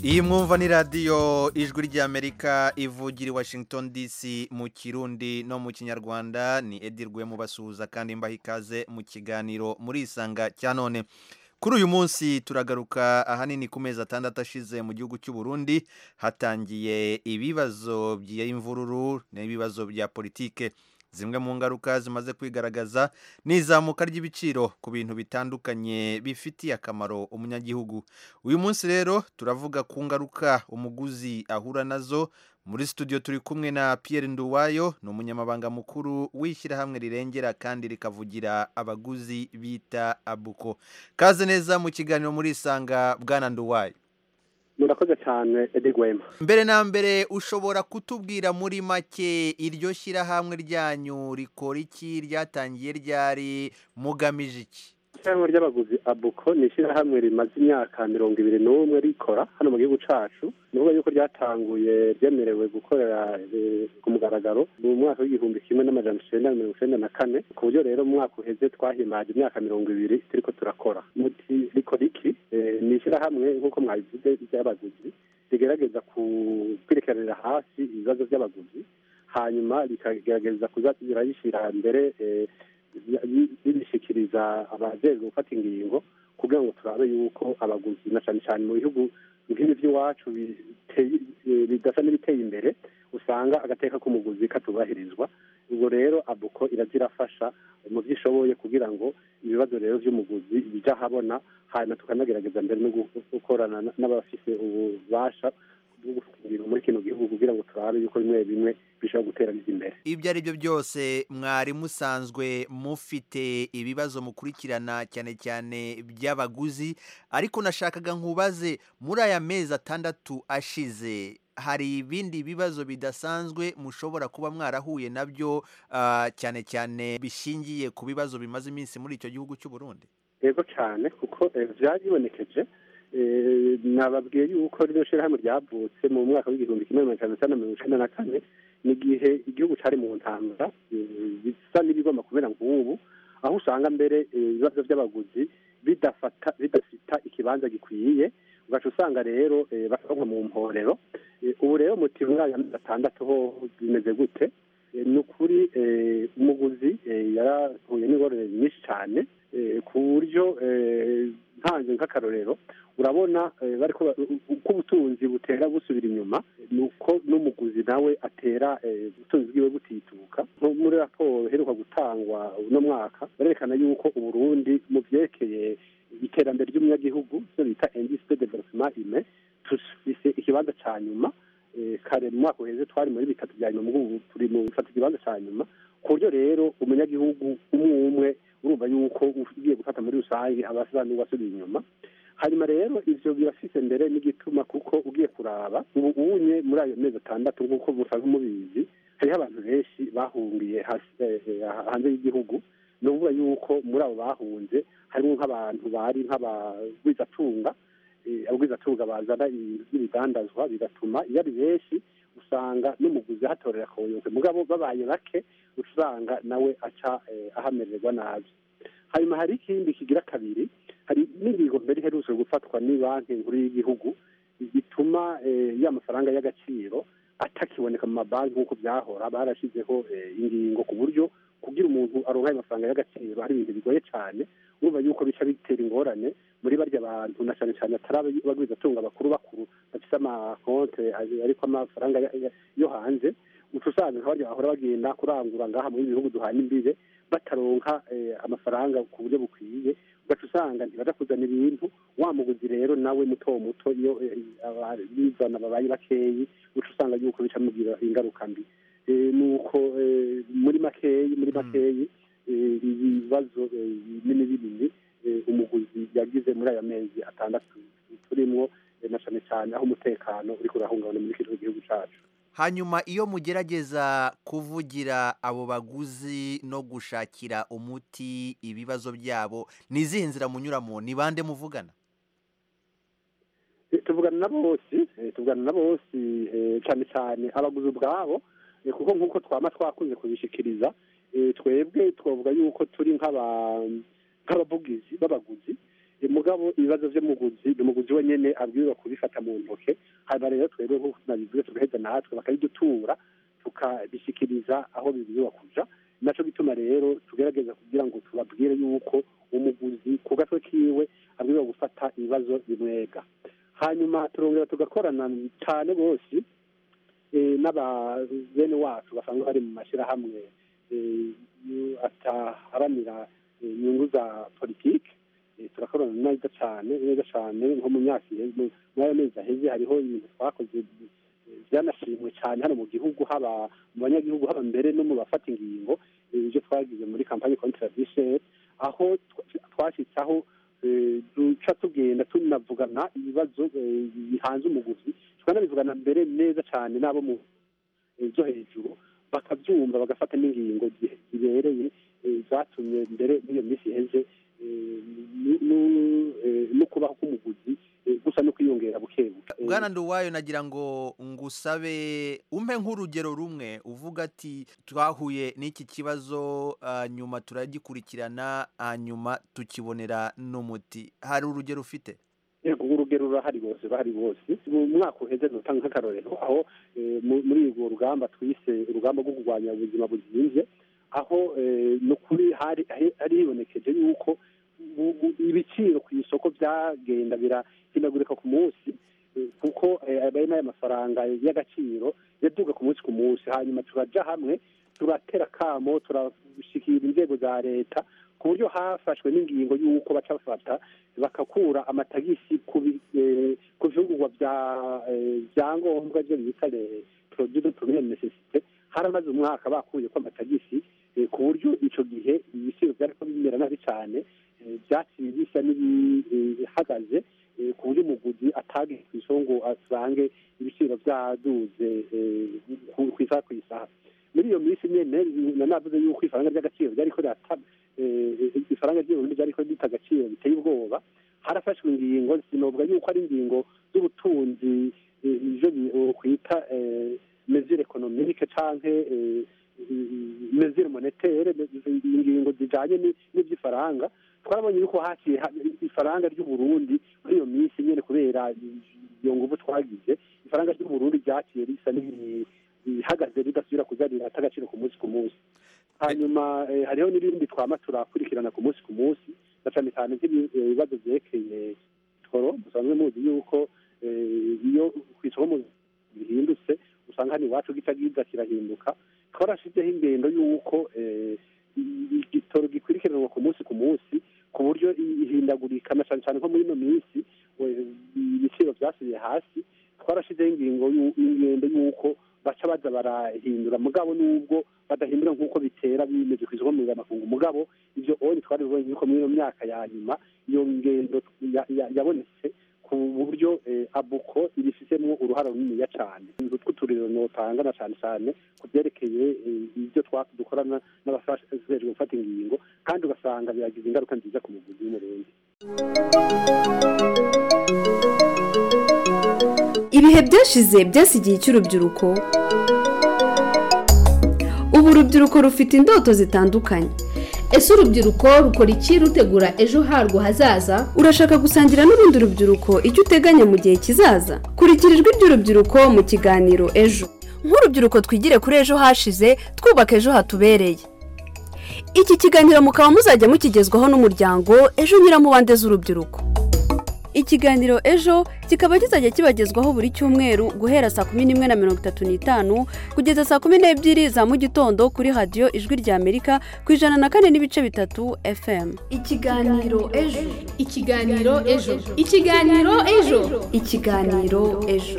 iyi mwumva ni radiyo ijwi ry'amerika ivugira i washington dc mu kirundi no mu kinyarwanda ni edi rwemu basuhuza kandi mbaha ikaze mu kiganiro muri isanga cya none kuri uyu munsi turagaruka ahanini ku mezi atandatu ashize mu gihugu cy'u Burundi hatangiye ibibazo by'imvururu n'ibibazo bya politike zimwe mu ngaruka zimaze kwigaragaza ni izamuka ry'ibiciro ku bintu bitandukanye bifitiye akamaro umunyagihugu uyu munsi rero turavuga ku ngaruka umuguzi ahura nazo muri studio turi kumwe na Pierre Nduwayo ni umunyamabanga mukuru w'ishyirahamwe rirengera kandi rikavugira abaguzi bita abuko kaze neza mu kiganiro muri isanga bwana Nduwayo murakoze cyane edi gwema mbere na mbere ushobora kutubwira muri make iryo shyirahamwe ryanyu rikora iki ryatangiye ryari mugamije iki ishyirahamwe ry'abaguzi abuko ni ishyirahamwe rimaze imyaka mirongo ibiri n'umwe rikora hano mu gihugu cyacu ni ukuvuga yuko ryatanguye ryemerewe gukorera ku mugaragaro mu mwaka w'igihumbi kimwe n'amajana icyenda na mirongo icyenda na kane ku buryo rero mu mwaka uheze twahimbaje imyaka mirongo ibiri turiko turakora muti rikora iki ni ishyirahamwe nk'uko mwabivuze ry'abaguzi rigerageza kwerekanira hasi ibibazo by'abaguzi hanyuma rikagerageza kuza rirayishyira mbere bibishyikiriza abajejwe gufata ingingo kugira ngo turabe yuko abaguzi na cyane cyane mu bihugu nk'ibi by'iwacu bidasa n'ibiteye imbere usanga agateka k'umuguzi katubahirizwa ubwo rero abuko irazirafasha mu byo ishoboye kugira ngo ibibazo rero by'umuguzi bijya ahabona hanyuma tukanagerageza mbere no gukorana n'abafite ububasha bwo gufata ingingo muri kino gihugu kugira ngo turabe yuko bimwe bimwe bishobora gutera bijya imbere ibyo ari byo byose mwari musanzwe mufite ibibazo mukurikirana cyane cyane by'abaguzi ariko nashakaga nkubaze muri aya mezi atandatu ashize hari ibindi bibazo bidasanzwe mushobora kuba mwarahuye nabyo cyane cyane bishingiye ku bibazo bimaze iminsi muri icyo gihugu cy'u Burundi yego cyane kuko byaribonekeje nababwiye yuko rino shyirahamwe ryavutse mu mwaka w'igihumbi kimwe magana cyenda mirongo icyenda na kane ni igihe igihugu cyari mu ntambara bisa n'ibigomba kubera nk'ubu aho usanga mbere ibibazo by'abaguzi bidafata bidafita ikibanza gikwiye ugaca usanga rero bakaronka mu mporero ubu rero muti muri aya mezi atandatu ho bimeze gute ni ukuri umuguzi yarahuye n'ingorane nyinshi cyane ku buryo ntanze nk'akarorero urabona uko ubutunzi butera busubira inyuma ni uko n'umuguzi nawe atera ubutunzi bwiwe butituka nko muri raporo iheruka gutangwa uno mwaka barerekana yuko uburundi mu byerekeye iterambere ry'umunyagihugu icyo bita indisite development ime tufise ikibanza cya nyuma kare mu mwaka uheze twari muri bitatu bya nyuma ubu turi mu bitatu ikibanza cya nyuma ku buryo rero umunyagihugu umwe umwe urumva yuko ugiye gufata muri rusange abasa n'uwasubiye inyuma hanyuma rero ivyo birafise mbere n'igituma kuko ugiye kuraba ubu unye muri ayo mezi atandatu nk'uko musanzwe mubizi hariho abantu benshi bahungiye hanze y'igihugu ni ukuvuga yuko muri abo bahunze harimo nk'abantu bari nk'abagwizatunga abagwizatunga bazana ibidandazwa bigatuma iyo ari benshi usanga n'umuguzi ahatorera akayoyoke mugabo babaye bake usanga nawe aca ahamererwa nabi hanyuma hari ikindi kigira kabiri hari n'ingingo mbere iherutse gufatwa ni banki nkuru y'igihugu bituma ya mafaranga y'agaciro atakiboneka mu mabanki nk'uko byahora barashyizeho ingingo ku buryo kugira umuntu aronka ayo mafaranga y'agaciro ari ibintu bigoye cyane urumva yuko bica bitera ingorane muri barya bantu na cyane cyane atari abagwizatunga bakuru bakuru bafite amakonte ariko amafaranga yo hanze uca usanga nka barya bahora bagenda kurangura ngaha muri bihugu duhana imbibe bataronka amafaranga ku buryo bukwiye ugaca usanga ntibaja kuzana ibintu wa muguzi rero nawe muto muto iyo bizana babaye bakeyi uca usanga yuko bica mugira ingaruka mbi nuko muri makeyi muri makeyi ibibazo binini binini umuguzi yagize muri aya mezi atandatu turimwo na cyane cyane aho umutekano uri kurahungabana muri kino gihugu cyacu hanyuma iyo mugerageza kuvugira abo baguzi no gushakira umuti ibibazo byabo ni izihe nzira munyuramo ni bande muvugana tuvugana na bose tuvugana na bose cyane cyane abaguzi ubwabo kuko nk'uko twaba twakunze kubishikiriza twebwe twavuga yuko turi nk'abavugizi b'abaguzi Eh, mugabo ibibazo vy'umuguzi umuguzi wenyene abwirizwa kubifata mu ntoke hanyuma rero twebwe nk'uko nabivuze tugaheza natwe bakabidutura tukabishikiriza aho bibwirizwa kuja naco gituma rero tugerageza kugira ngo tubabwire yuko umuguzi ku gatwe kiwe abwirizwa gufata ibibazo bimwega hanyuma turongera tugakorana cyane bose eh, n'aba bene wacu basanzwe bari mu mashyirahamwe eh, yu- ataharanira eh, inyungu za politiki Eh, turakorana neza cyane neza cyane nko mu myaka iheze muri ayo mezi aheze hariho ibintu twakoze eh, byanashimwe cyane hano mu gihugu haba mu banyagihugu haba mbere no mu bafata ingingo eh, ibyo twagize muri kampani contradiction aho twa- twashyitse aho eh, duca tugenda tunavugana ibibazo eh, bihanze umuguzi tukanabivugana mbere neza cyane n'abo mu eh, byo hejuru bakabyumva bagafata n'ingingo zi- zibereye eh, zatumye mbere n'iyo minsi iheze eh, nu- nu- eh, no kubaho k'umuguzi eh, gusa no kwiyongera bukebuke Eh, bwana nduwayo nagira ngo ngusabe umpe nk'urugero rumwe uvuga ati twahuye n'iki kibazo ah, nyuma turagikurikirana hanyuma tukibonera n'umuti hari urugero ufite yego urugero rurahari bose bahari bose mu mwaka uheze nutanga nk'akarorero aho eh, mu- muri urwo rugamba twise urugamba rwo kurwanya ubuzima buzimvye aho eh, ni ukuri hari hari- hari hibonekeje yuko u- u- ibiciro ku isoko byagenda birahindagurika ku munsi eh, kuko eh, ayo n'ayo mafaranga y'agaciro yaduga ku munsi ku munsi hanyuma turaja hamwe turatera kamo turashikira inzego za leta ku buryo hafashwe n'ingingo y'uko baca bafata bakakura amatagisi ku bi- eh, ku bifungurwa bya eh, byangombwa byo bita produit de première nécessité haramaze umwaka bakuye ko amatagisi eh, ku buryo ico gihe ibiciro byariko bimera nabi cyane eh, byaciye bisa n'ibihagaze eh, ku buryo umuguzi atagiye ku isoko ngo asange ibiciro byaduze eh, ku- ku isaha ku isaha muri iyo minsi nyene nanavuze yuko ifaranga ry'agaciro ryariko rirata eh, ifaranga ry'uburundi ryariko rita agaciro biteye ubwoba harafashwe ingingo sinovuga yuko ari ingingo z'ubutunzi eh, ivyo bi- kwita eh, mesure economique canke eh, mesure monétaire ingingo zijanye ni- n'ivy'ifaranga twarabonye yuko haciye ha- ifaranga ry'uburundi muri iyo minsi nyene kubera iyo nguvu twagize ifaranga ry'uburundi ryaciye risa n'iri- rihagaze ridasubira kuza rirata agaciro ku munsi ku munsi hanyuma eh, hariho n'ibindi twama turakurikirana ku munsi ku munsi na cane cyane nk'ibibazo vyerekeye toro musanzwe muzi yuko eh, iyo kw'isoko mu- bihindutse usanga hano iwacu gica giza kirahinduka twarashizeho ingendo y'uko eh, i- igitoro gikurikiranwa ku munsi ku munsi ku buryo i- ihindagurika na cane cane nko muri ino minsi we- ibiciro vyasubiye hasi twarashizeho ingingo y'u- ingendo y'uko baca baza barahindura mugabo n'ubwo badahindura nk'uko bitera bimeze ku isoko mpuzamakungu mugabo ivyo onye twaribonye yuko muri ino myaka ya nyuma iyo ngendo ya- ya- yabonetse ku buryo eh, abuko ibifisemo uruhara runiniya cyane utwo turiro notanga na cyane cyane ku byerekeye eh, ibyo twa- dukorana n'abafashijwe gufata ingingo kandi ugasanga biragize ingaruka nziza ku muguzi w'umurundi ibihe byashize byasigiye icy'urubyiruko ubu urubyiruko rufite indoto zitandukanye ese urubyiruko rukora iki rutegura ejo harwo hazaza urashaka gusangira n'urundi rubyiruko icyo uteganya mu gihe kizaza kurikira ijwi ry'urubyiruko mu kiganiro ejo nk'urubyiruko twigire kuri ejo hashize twubaka ejo hatubereye iki kiganiro mukaba muzajya mukigezwaho n'umuryango ejo nyiramubande z'urubyiruko ikiganiro ejo kikaba kizajya kibagezwaho buri cyumweru guhera saa kumi n'imwe na mirongo itatu n'itanu kugeza saa kumi n'ebyiri za mu gitondo kuri radiyo ijwi ry'amerika ku ijana na kane n'ibice bitatu fm ikiganiro ejo ikiganiro ejo ikiganiro ejo ikiganiro ejo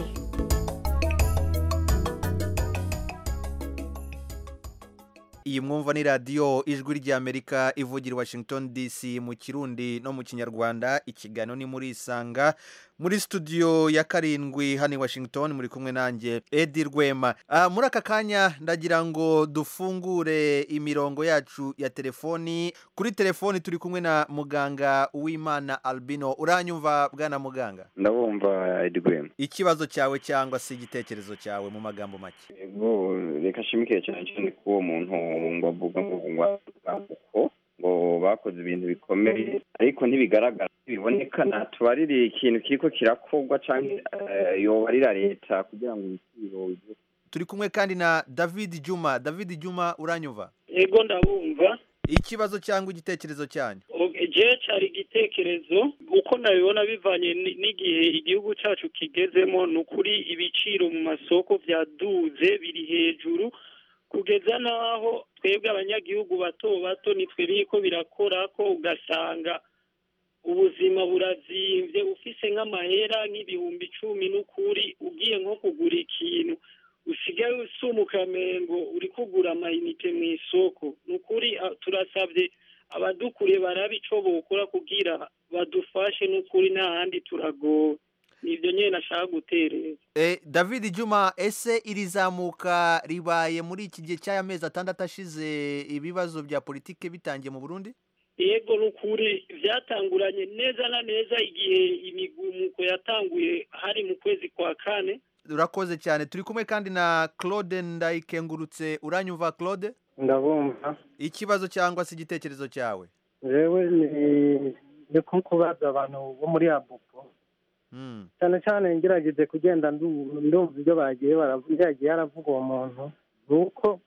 iyi mwumva ni radiyo ijwi ry'amerika ivugira i washington dc mu kirundi no mu kinyarwanda ikiganiro ni muri isanga muri studio ya karindwi hano i washington muri kumwe nanjye edi rwema Ah, muri aka kanya ndagira ngo dufungure imirongo yacu ya telefoni kuri telefoni turi kumwe na muganga uwimana albino uranyumva bwana muganga ndabumva edi rwema ikibazo cyawe cyangwa se igitekerezo cyawe mu magambo make ego reka nshimikire cyane cyane ko uwo muntu ngo avuga ngo ngo uko ngo bakoze ibintu bikomeye ariko ntibigaragara biboneka natubarire ikintu kiriko kirakorwa canke eh, yobarira leta kugira ngo ibiciro bive turi kumwe kandi na david juma david juma uranyumva ego ndabumva ikibazo cyangwa igitekerezo cyanyu je cari igitekerezo uko nabibona bivanye ni- n'igihe igihugu cacu kigezemo ni ukuri ibiciro mu masoko vyaduze biri hejuru kugeza n'aho twebwe abanyagihugu bato bato nitwe biriko birakora ko ugasanga ubuzima burazimvye ufise nk'amahera nk'ibihumbi icumi n'ukuri ugiye nko kugura ikintu usigaye usuma ukamengo uri kugura amayinite mu isoko ni ukuri ah, turasabye abadukuriye barabe ico bokora kugira badufashe n'ukuri nta handi turagowe nivyo nyene nashaka gutereza Eh, david juma ese iri zamuka ribaye muri iki gihe cy'aya mezi atandatu ashize ibibazo bya politike bitangiye mu burundi yego n'ukuri vyatanguranye neza na neza igihe imigumuko yatanguye hari mu kwezi kwa kane urakoze cyane turi kumwe kandi na claude ndayikengurutse uranyumva claude ndabumva ikibazo cyangwa se igitekerezo cyawe jewe ni ni ko kubaza abantu bo muri abupo Mm. cyane cyane ngerageje kugenda ndu- ndumva ibyo bagiye baravuga yagiye aravuga uwo muntu ni uko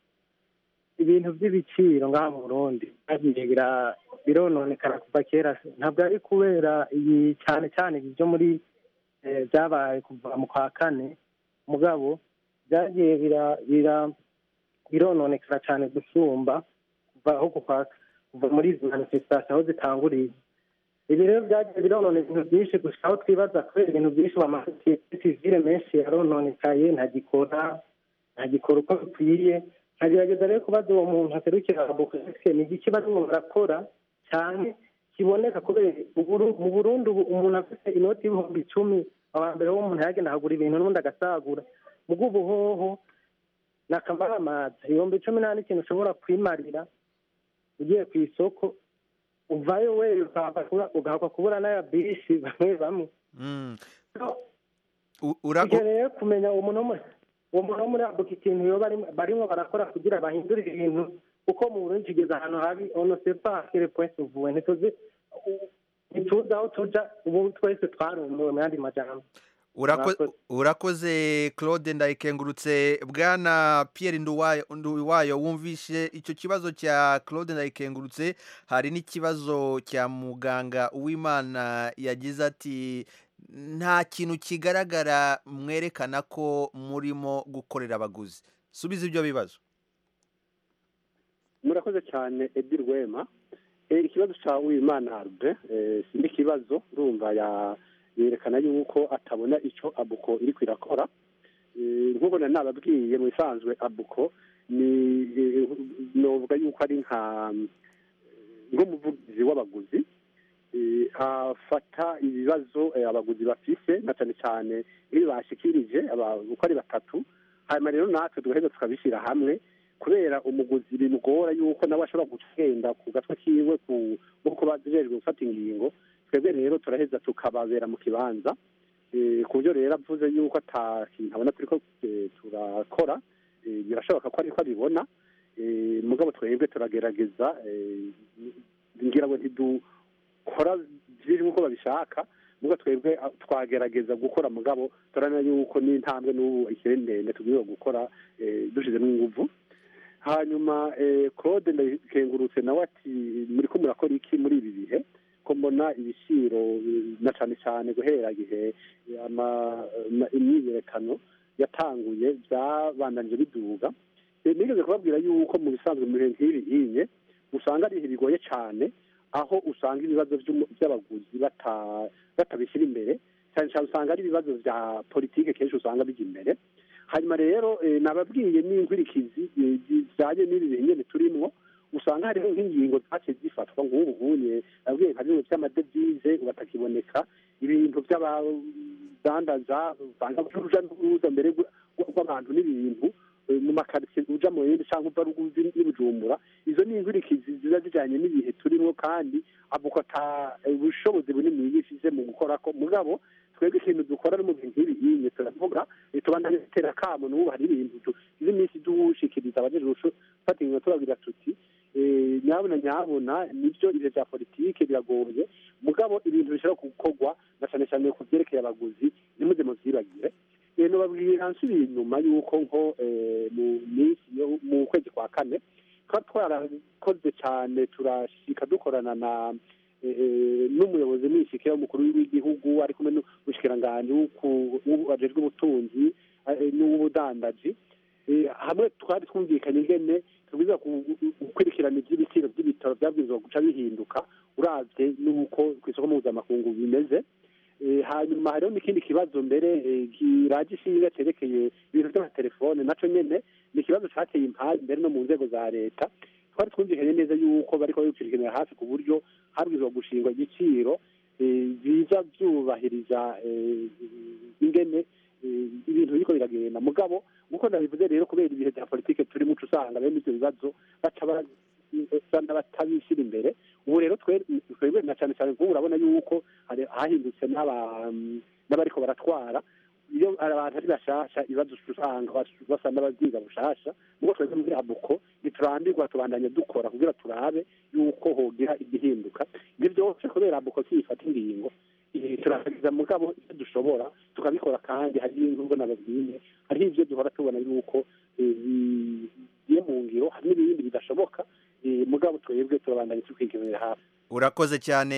ibintu by'ibiciro ngaha mu burundi byagiye bira- birononekara kuva kera ntabwo ari kubera iyi cyane cyane ibi byo muri eh, byabaye kuva mu kwa kane mugabo byagiye bira- bira- birononekara cyane gusumba kuva aho kuva kuva muri izi manifestation aho zitanguriye ibi rero byagiye bironona ibintu byinshi gusa aho twibaza kubera ibintu byinshi amasosiyete sivile menshi yarononekaye ntagikora ntagikora uko bikwiye nkagerageza rero kubaza uwo muntu aserukira abokese ni igiki barimo barakora cyane kiboneka kubera uburu- mu burundi ubu umuntu afite inoti y'ibihumbi icumi aba mbere wo umuntu yagenda akagura ibintu n'ubundi agasagura mu bw'ubuhoho ni akamaramaza ibihumbi cumi nta n'ikintu ushobora kwimarira ugiye ku isoko uvayo we ugahakwa kubura n'aya bisi bamwe bamwe Mm. ivyo rero kumenya uwo muntu wo muri- uwo muntu wo muri abuka ikintu yoba barimo- barimo barakora kugira bahindure ibintu kuko mu burundi tugeze ahantu habi ono sepa kere point uvuwe ntituzi ntituzi aho tuja ubu twese twarumiwe mu yandi majambo Urako- Murakoze. urakoze claude ndayikengurutse bwana pierre nduwayo nduwayo wumvishe icyo kibazo cya claude ndayikengurutse hari n'ikibazo cya muganga uwimana yagize ati nta kintu kigaragara mwerekana ko murimo gukorera abaguzi subiza ibyo bibazo murakoze cyane edi rwema Eh, ikibazo cya wimana harbe si n'ikibazo ndumva ya- yerekana yuko atabona icyo abuko iri kwirakora Eh, nk'uko nari nababwiye mu bisanzwe abuko ni eh, novuga yuko ari nka nk'umuvugizi w'abaguzi Eh, afata ibibazo eh, abaguzi bafise na cyane cyane iyo bashikirije aba- uko ari batatu hanyuma rero natwe tugaheza tukabishyira hamwe kubera umuguzi bimugora yuko nawe ashobora gugenda ku gatwe kiwe ku nk'uko bajejwe gufata ingingo twebwe rero turaheza tukababera mu kibanza Eh, ku buryo rero avuze yuko ata kintu abona turiko eh, turakora eh, birashoboka ko ariko abibona Eh, mugabo twebwe turagerageza eh, ngira ngo ntidukora byinshi nk'uko babishaka mugabo twebwe ah, twagerageza gukora mugabo turabona yuko n'intambwe n'ubu ikiri ndende tubwiwe gukora eh, dushizemo inguvu hanyuma eh, claude ndakengurutse nawe ati muri ko murakora iki muri ibi bihe ko mbona ibiciro eh, na cyane cyane guhera igihe eh, ama- ama- imyiyerekano yatanguye byabandanije biduga Eh, nigeze kubabwira yuko mu bisanzwe mu bihe nk'ibi hinye usanga ari ibihe bigoye cyane aho usanga ibibazo by'umu- by'abaguzi bata- batabishyira imbere cyane cyane usanga ari ibibazo bya politike kenshi usanga bijya imbere hanyuma rero eh, nababwiye n'inkwirikizi eh, zijyanye n'ibi bihe nyine turimwo usanga hariho nk'ingingo zaciye zifatwa nk'ubu bunye nabwiye nka bimwe by'amadevize ubu batakiboneka ibintu by'abadandaza usanga uruja n'uruza mbere rw- rw'abantu n'ibintu eh, mu makaritsiye uja mu yindi cyangwa uva ruguzi n'ibujumbura izo ni inkwirikizi ziba zijyanye n'ibihe turimo kandi avuga ata eh, ubushobozi bunini yifise mu gukora ko mugabo twebwe ikintu dukora no mu bintu nk'ibi nyine turavuga eh, tubandanye dutera akamo n'ubu hari ibintu tugize iminsi dushikiriza abajejwe gufata ingingo tubabwira tuti eh, eh, nyabuna nyabuna nibyo ibihe bya politike biragoye mugabo ibintu bishobora gukorwa na cyane cyane ku byerekeye abaguzi ntimuze muvyibagire Eh, nobabwira nsubira inyuma yuko nko eh, mu minsi yo mu kwezi kwa kane tuba twarakoze cyane turashika dukorana na eh, eh, n'umuyobozi mwishike w'umukuru w'igihugu ari kumwe n'umushikiranganji wajejwe ubutunzi eh, n'ubudandaji Eh, hamwe twari twumvikanye ingene tubwiza gukurikirana iby'ibiciro by'ibitaro byabwirizwa guca bihinduka uravye n'uko ku isoko mpuzamakungu bimeze Eh, hanyuma hariho n'ikindi kibazo mbere eh, kiraje ishinga cerekeye ibintu by'amatelefone naco nyene ni ikibazo cateye impari mbere no mu nzego za leta twari twumvikanye neza yuko bariko babikurikiranira hafi ku buryo habwirizwa gushingwa igiciro eh, biza vyubahiriza eh, ingene eh, ibintu biriko biragenda mugabo nkuko nabivuze rero kubera ibihe bya politike turi muco usanga bene ivyo bibazo baca ba- usanga batabishyira imbere ubu rero twe- twebwe na cyane cyane nk'ubu urabona yuko hari- hahindutse n'aba- n'abariko baratwara iyo abantu ari bashasha ibibazo usanga bas- basa n'ababyiga bushasha mugo twebwe muri abuko ntiturambirwa tubandanya dukora kugira turabe yuko hogira igihinduka ibyo byose kubera abuko kiyifata ingingo eh, turagerageza mugabo ibyo dushobora tukabikora kandi hari nubwo nababwiye hariho ibyo duhora tubona yuko eh, bigiye mu ngiro hari n'ibindi bidashoboka eh, mugabo twebwe turabandanya tukwigenera hafi urakoze cyane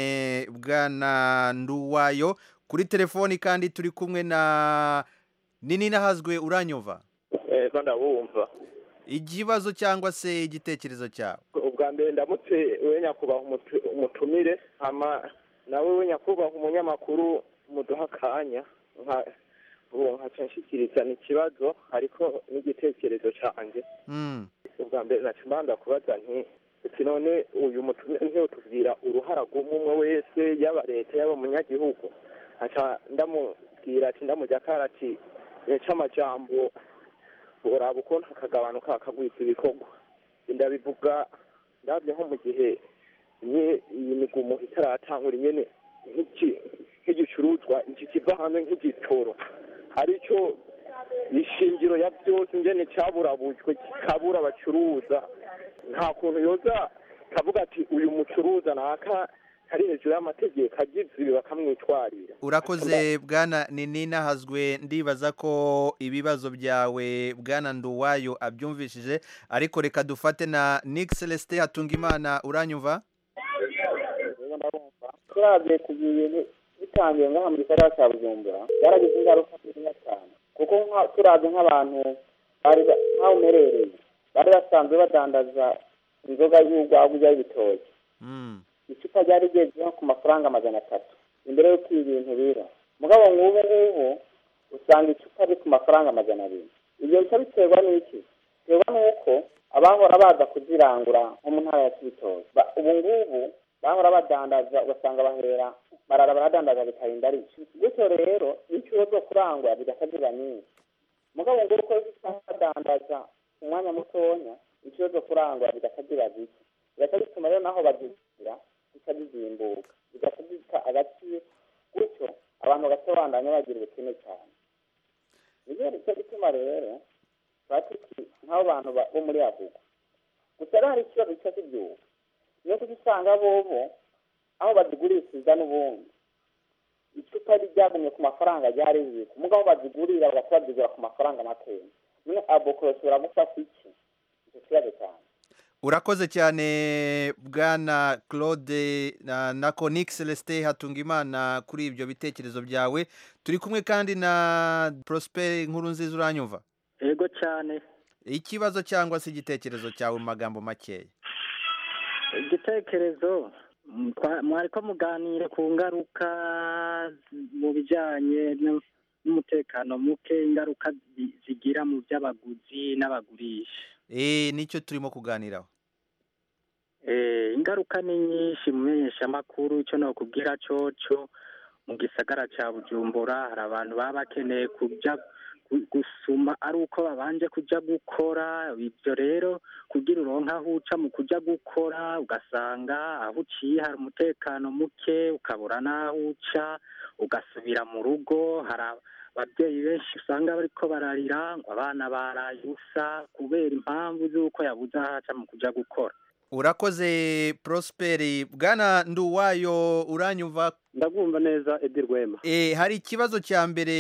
bwana nduwayo kuri telefoni kandi turi kumwe na nini nahazwe uranyumva ego ndabumva ikibazo cyangwa se igitekerezo cyawe ubwa mbere ndamutse we nyakubahwa umutu- umutumire hama nawe we nyakubahwa umunyamakuru muduha akanya nka ubu nkaca nshyikirizana ikibazo ariko n'igitekerezo cyanjye Mm. ubwa mbere naca mbanza kubaza nti ati none uyu mutumire ntiyotubwira uruhara rw'umwe wese yaba leta yaba umunyagihugu nkaca ndamubwira ati ndamujya ati c'amajambo uraba ukuntu akagabanuka akagwiza ibikorwa ndabivuga ndabye nko mu gihe nye iyi migumu itaratangura nyene nk'iki- nk'igicuruzwa iki kiva hanze nk'igitoro aricyo ishingiro ya byose ngene cyaburabujwe kikabura abacuruza nta kuntu yoza kavuga ati uyu mucuruza naka kari hejuru y'amategeko agize ibi bakamwitwarira urakoze bwana nini nahazwe ndibaza ko ibibazo byawe bwana nduwayo abyumvishije ariko reka dufate na nick celestin hatungimana uranyumva turabye ku bintu bitangiye ngaha mu gisagara cya bujumbura byaragize ingaruka nziza cyane kuko nka- turabye nk'abantu bari ba- nk'aho umerereye bari basanzwe badandaza inzoga y'urwagwa y'ibitoki icupa ryari rigeze nko ku mafaranga magana atatu imbere y'uko ibi bintu bira mugabo nk'ubu ngubu usanga icupa riri ku mafaranga magana abiri ibyo bica biterwa n'iki biterwa n'uko abahora baza kuzirangura nko mu ntara ya kibitoki Ba- ubu ngubu bahora badandaza ugasanga bahera barara baradandaza bikarinda ari gutyo rero n'icuro zo kurangura bigasa ziba nyinshi mugabo ngo uko usanga badandaza umwanya mutonya incuro zo kurangura bigasa ziba zike bigaca bituma rero naho bazishyira zica zizimbuka bigaca zita agaciro gutyo abantu bagasobandanya bagira ubukene cyane nibyo nicyo gituma rero tuba tuti nk'abo bantu ba- bo muri abugo gusa rero hari ikibazo gica kibyuka niyo kuko usanga bobo aho bazigurishiriza n'ubundi icupa ryagumye ku mafaranga ryari riri mugabo bazigurira bagahita bazigura ku mafaranga makeya none aboko bashobora gufata iki icyo kibazo cyane urakoze cyane bwana claude na, na nick celestin hatungimana kuri ibyo bitekerezo byawe turi kumwe kandi na prosper nkuru nziza uranyumva yego cyane ikibazo cyangwa se igitekerezo cyawe mu magambo makeya igitekerezo mm, twa- mwariko muganira ku ngaruka mu bijyanye no- n'umutekano muke ingaruka zi- zigira mu by'abaguzi n'abagurisha eh nicyo turimo kuganiraho Eh, ingaruka ni nyinshi mu menyeshamakuru icyo nokubwira coco mu gisagara ca bujumbura hari abantu baba bakeneye kuja gu- gusuma ari uko babanje kuja gukora ibyo rero kugira uronke aho uca mu kuja gukora ugasanga aho uciye hari umutekano muke ukabura n'aho uca ugasubira mu rugo hari ababyeyi benshi usanga bariko bararira ngo abana baraye ubusa kubera impamvu z'uko yabuze aho aca mu kuja gukora urakoze prosperi bwana nduwayo uranyumva ndabwumva neza edi rwema e, hari ikibazo cya mbere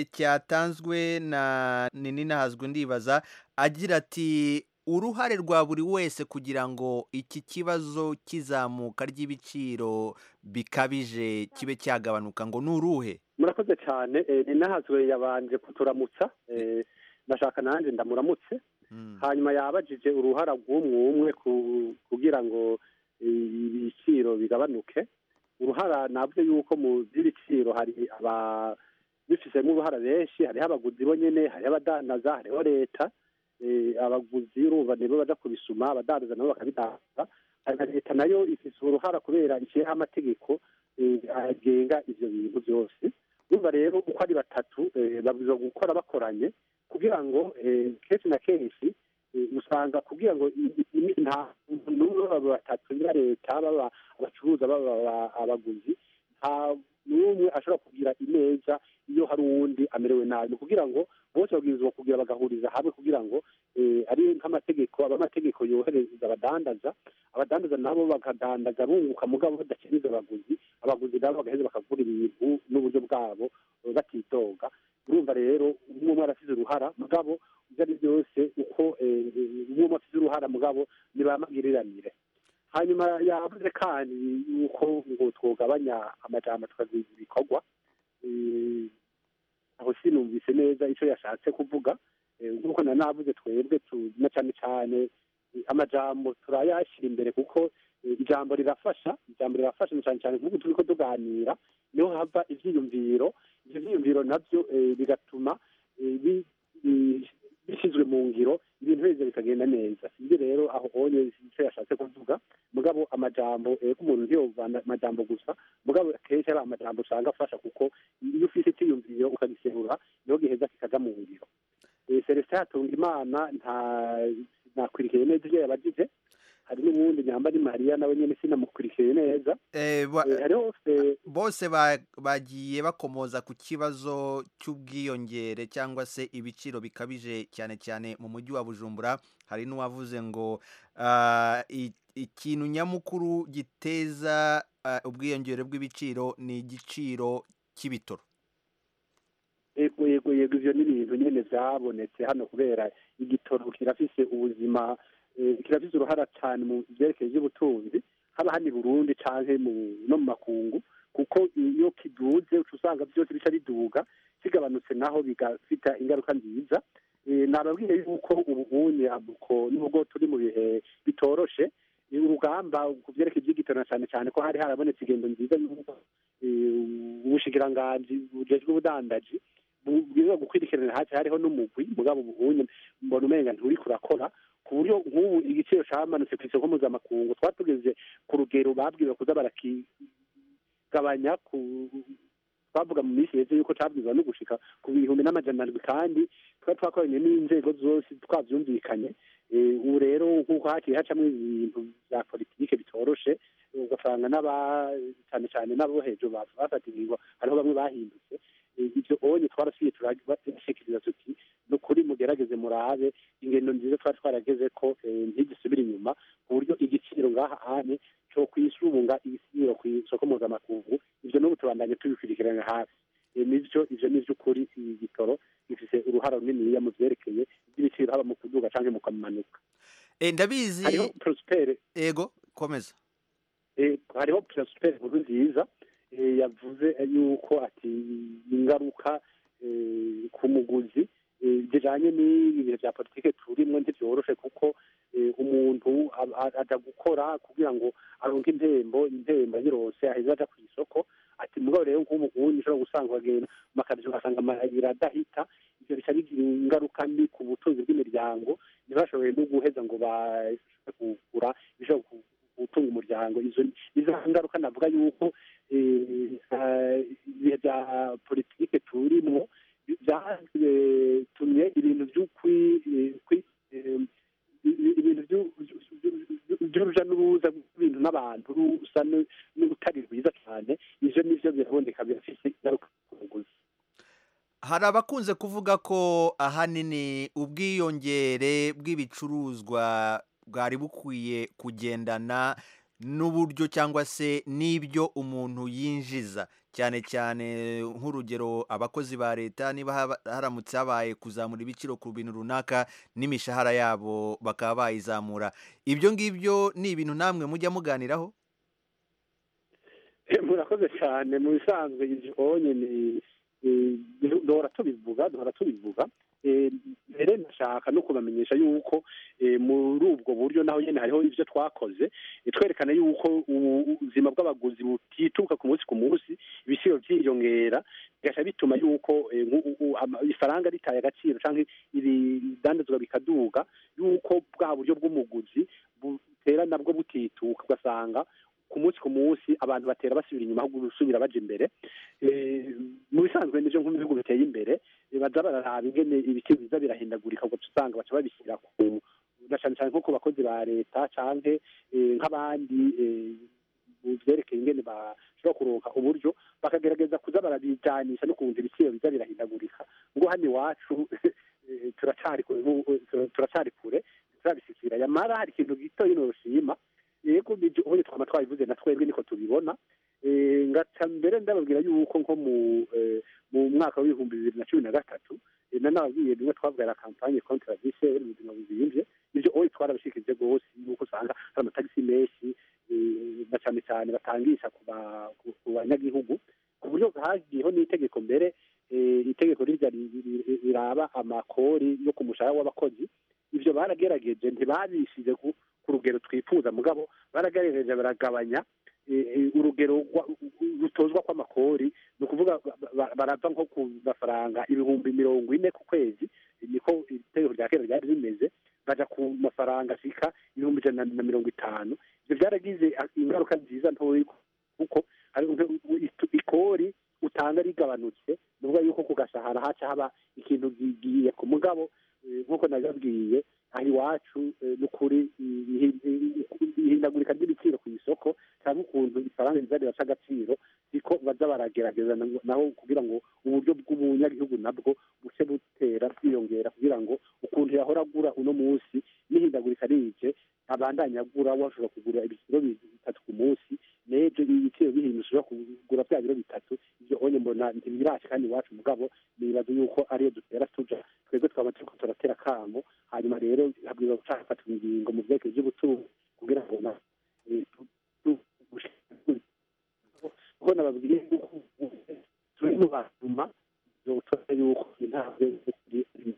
cyatanzwe na nini nahazwe ndibaza agira ati uruhare rwa buri wese kugira ngo iki kibazo cy'izamuka ry'ibiciro bikabije kibe cyagabanuka ngo ni uruhe murakoze cyane ni nahazwe yabanje kuturamutsa eh, ndashaka nanjye ndamuramutse hanyuma yabajije uruhara rw'umwe umwe ku- kugira ngo eh, ibiciro bigabanuke uruhara navuze yuko mu by'ibiciro hari aba bifisemo uruhara benshi hariho abaguzi bo nyene hariho abadandaza hariho leta eh, abaguzi urumva nibo baja kubisuma abadandaza nabo bakabidandaza hari na leta nayo ifise uruhara kubera ishyiraho amategeko eh, agenga ivyo bintu byose urumva rero uko ari batatu eh, babwirizwa gukora bakoranye kugira ngo eh, kenshi na kenshi eh, usanga kugira ngo i- i- i- nta n'umwe baba batatu niba leta baba abacuruza baba aba- abaguzi nta n'umwe ashobora kugira ineza iyo hari uwundi amerewe nabi ni kugira ngo bose babwirizwa kugira bagahuriza hamwe kugira ngo eh, ari nk'amategeko aba amategeko yohereza abadandaza abadandaza nabo bakadandaza bunguka mugabo badakiriza abaguzi abaguzi nabo bagaheza bakagura ibintu n'uburyo bwabo eh, batidoga urumva rero umwe umwe arasize uruhara mugabo ibyo ari byose uko eh, umwe umwe afite uruhara mugabo ntibamagiriranire hanyuma yavuze kandi yuko ngo twogabanya amajambo tukaziza ibikorwa Eh, aho sinumvise neza icyo yashatse kuvuga Eh, nk'uko na navuze twebwe tu- na cyane cyane eh, amajambo turayashyira imbere kuko eh, ijambo rirafasha ijambo rirafasha na cyane cyane nk'ubu turi ko tuganira niho hava ivyiyumviro ivyo vyiyumviro navyo eh, bigatuma eh, bi- bi- bishyizwe mu ngiro ibintu biza bikagenda neza sibyo rero aho onye icyo yashatse kuvuga mugabo amajambo eh, ko umuntu ntiyovana amajambo gusa mugabo akenshi ari amajambo usanga afasha kuko iyo ufite icyiyumviro ukagiserura niho giheza kikaja mu ngiro Eh, celestin hatunga imana nta nakwirikiye neza ibyo yabajije hari n'uwundi nyamba ni mariya nawe nyine sinamukurikiye neza Eh, ba- Eh, hariho eh, bose ba- bagiye bakomoza ku kibazo cy'ubwiyongere cyangwa se ibiciro bikabije cyane cyane mu mujyi wa bujumbura hari n'uwavuze ngo ah, i- ikintu nyamukuru giteza ah, ubwiyongere bw'ibiciro ni igiciro cy'ibitoro yego yego yego ivyo ni ibintu nyene vyabonetse hano kubera igitoro kirafise ubuzima eh, kirafise uruhara cane mu vyerekeye ivy'ubutunzi haba hano i burundi canke mu- no mu makungu kuko iyo kiduze uca usanga vyose bica biduga kigabanutse naho bigafita ingaruka nziza Eh, nababwiye yuko ubu unye abuko nubwo turi mu bihe bitoroshe eh, urugamba ku vyerekeye ivy'igitoro na cane cane ko hari harabonetse ingendo nziza y'uko eh, ubushikiranganji bujejwe ubudandaji bwiza gukwirikiranira hasi hariho n'umugwi mugabo ubunye mbona umenga nturi kurakora ku buryo nk'ubu igiciro camanutse ku isoko mpuzamakungu twatugeze ku rugero babwiwe kuza barakigabanya ku twavuga mu minsi heze yuko cabwizwa no gushika ku bihumbi n'amajana arindwi kandi twari twakoranye n'inzego zose twavyumvikanye Eh, ubu rero nk'uko haciye hacamwo ibintu vya politike bitoroshe ugasanga n'aba cyane cyane n'abo hejuru ba- bafata ingingo hariho bamwe bahindutse Eh, ivyo onye twarasubiye turashikiriza tuti ni ukuri mugerageze murabe ingendo nziza twari twarageze ko eh, ntigisubire inyuma ku buryo igiciro ngaha ane cyo kwisunga igiciro ku isoko mpuzamakungu ivyo n'ubu tubandanye tubikurikirana hafi Eh, nivyo ivyo ni vy'ukuri igitoro gifise uruhara runiniya mu vyerekeye ivy'ibiciro haba mu kuduga canke mu kumanuka Eh, ndabizi hariho prospere ego komeza Eh, hariho prospere nkuru nziza eh, yavuze yuko ati ingaruka eh, ku muguzi eh, zijanye n'ibihe vya politike turimwo ntivyoroshe kuko eh, umuntu a- a- aja gukora kugira ngo aronke impembo impembo yirose aheza aja kw'isoko ati mugabo rero nk'ubu ubundi ushobora gusanga bagenda mu makazi ugasanga amayira adahita ivyo bica bigira ingaruka mbi ku butunzi bw'imiryango ntibashoboye no guheza ngo bashobore kugura ibishobora ku- gutunga umuryango izo izo ngaruka navuga yuko eh, eh, ibihe bya politike turimwo byatumye ibintu vy'ukwi eh, kwi- eh, ibintu vyu- vyu- vyu- vy'uruja n'uruza rw'ibintu n'abantu rusa nu- n'urutari rwiza cyane ivyo nivyo biraboneka birafise ingaruka ku muguzi hari abakunze kuvuga ko ahanini ubwiyongere bw'ibicuruzwa bwari bukwiye kugendana n'uburyo cyangwa se n'ibyo umuntu yinjiza cyane cyane nk'urugero abakozi ba leta niba haba- haramutse habaye kuzamura ibiciro ku bintu runaka n'imishahara yabo bakaba bayizamura ibyo ngibyo ni ibintu namwe mujya muganiraho murakoze cyane mu bisanzwe ibonye ni eh, duhora tubivuga duhora tubivuga Eh, mbere ndashaka no kubamenyesha yuko eh, muri ubwo buryo naho nyine hariho ibyo twakoze eh, twerekana yuko ubu- ubuzima bw'abaguzi butituka ku munsi ku munsi ibiciro byiyongera bigaca bituma yuko eh, nk'u- u- ama- ifaranga ritaye agaciro cyangwa ibidandazwa bikaduga yuko bwa buryo bw'umuguzi butera nabwo butituka ugasanga ku munsi ku munsi abantu batera basubira inyuma ahubwo gusubira baja imbere Eh, mu bisanzwe nivyo nko mu bihugu biteye imbere eh, baza bararaba ingene ibiciro biza birahindagurika ugaca usanga baca babishyira ku na cane cane nko ku bakozi ba leta canke eh, nk'abandi eh, mu vyerekeye ingene bashobora kuronka uburyo bakagerageza kuza barabijanisha n'ukuntu ibiciro biza birahindagurika ngo hano iwacu eh, turacari kure n'ubu- turacari kure turabishikira yamara hari ikintu gito yino rushima yego nibyo ubundi twama twabivuze na twebwe niko tubibona Eh, ngaca mbere ndababwira yuko nko mu eh, mu mwaka w'ibihumbi bibiri na cumi na gatatu eh, na nababwiye rimwe twabwira kampanye kontra vise mu buzima buzimvye ivyo oyi twarabishikirije rwose yuko usanga hari amatagisi menshi eh, na cane cane batangisha ku ba- ku- ku banyagihugu ku buryo hagiyeho n'itegeko mbere eh, itegeko rirya ri- ri- ri- riraba amakori yo ku mushahara w'abakozi ivyo baragerageje ntibabishije ku ku rugero twifuza mugabo baragerageje baragabanya eh, eh, urugero rwa- rutozwa kw'amakori ni ukuvuga ba- ba- barava nko ku mafaranga ibihumbi mirongo ine ku kwezi niko itegeko rya kera ryari rimeze baja ku mafaranga ashika ibihumbi ijana na mirongo itanu ivyo byaragize ingaruka nziza ntoyi kuko hari nk- itu- ikori utanga rigabanutse ni ukuvuga yuko ku gashahara haca haba ikintu gigiye ku mugabo eh, nk'uko nabibabwiye aha iwacu eh, ni ukuri ihi- ihi- ihindagurika ry'ibiciro ku isoko cyangwa ukuntu ifaranga riza riraca agaciro siko baza baragerageza na- naho kugira ngo uburyo bw'umunyagihugu nabwo buce butera bwiyongera kugira ngo ukuntu yahora agura uno munsi n'ihindagurika rije abandanya agura washobora kugura ibiciro bitatu ku munsi n'ejo ibiciro bihindutse ushobora kugura bya biro bitatu ibyo onye mbona ntibiraje kandi iwacu mugabo nibaza yuko ariyo dutera tuja twebwe twaba turiko turatera akamo hanyuma rero habwirizwa guca hafatwa ingingo mu vyerekeye vy'ubutunzi kugira ngo na eh, tu- tu- kuko nababwiye yuko turi mu batuma zotora yuko intambwe z'ukuri ari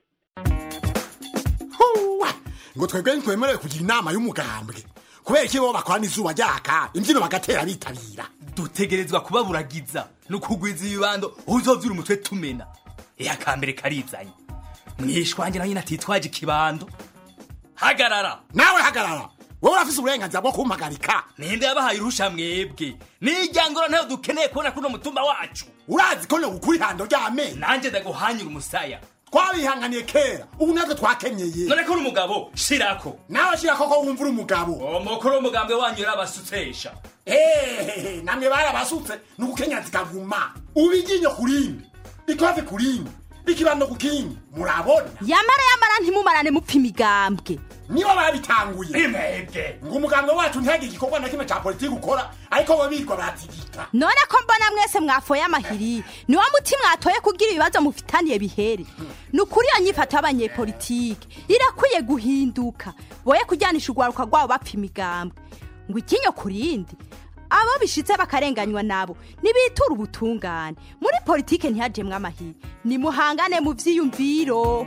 ngo twebwe ntitwemerewe kugira inama y'umugambwe kubera iki bo bakorana izuba ryaka imbyino bagatera bitabira dutegerezwa kubaburagiza no kugwiza ibibando uzovyura umutwe tumena iya kambere karizanye mwishwanje nawe nyine atitwaje ikibando hagarara nawe hagarara wowe urafise uburenganzira bwo kumpagarika ninde yabahaye urusha mwebwe nijyangoro ntayo dukeneye kubona kuri uno mutumba wacu urazi ko nogukura ihando ry'amenyo nanjye ndaguhanyura umusaya twabihanganiye kera ubu natwe twakenyeye none ko uri umugabo shirako nawe shirako ko wumva uri umugabo umukuru w'umugambwe wanyu yarabasutsesha ehehe namwe barabasutse ni ugukenya zikaguma ubu iryinyo ku rindi ikofe ku rindi ikibando ku kindi murabona yamara yamara ntimumarane mupfa imigambwe nibo babitanguye mwebwe ngo umugambwe wacu ntihagire igikorwa na kimwe ca politiki ukora ariko bo birirwa baratigika none ko mbona mwese mwafoye amahiri niwo muti mwatoye kugira ibibazo mufitaniye bihere ni ukuri iyo nyifato y'abanyepolitike irakwiye guhinduka boye kujyanisha urwaruka rwabo bapfa imigambwe ngo ikinyo ku rindi abo bishitse bakarenganywa nabo nibitura ubutungane muri politike ntihajemwe amahiri nimuhangane mu vyiyumviro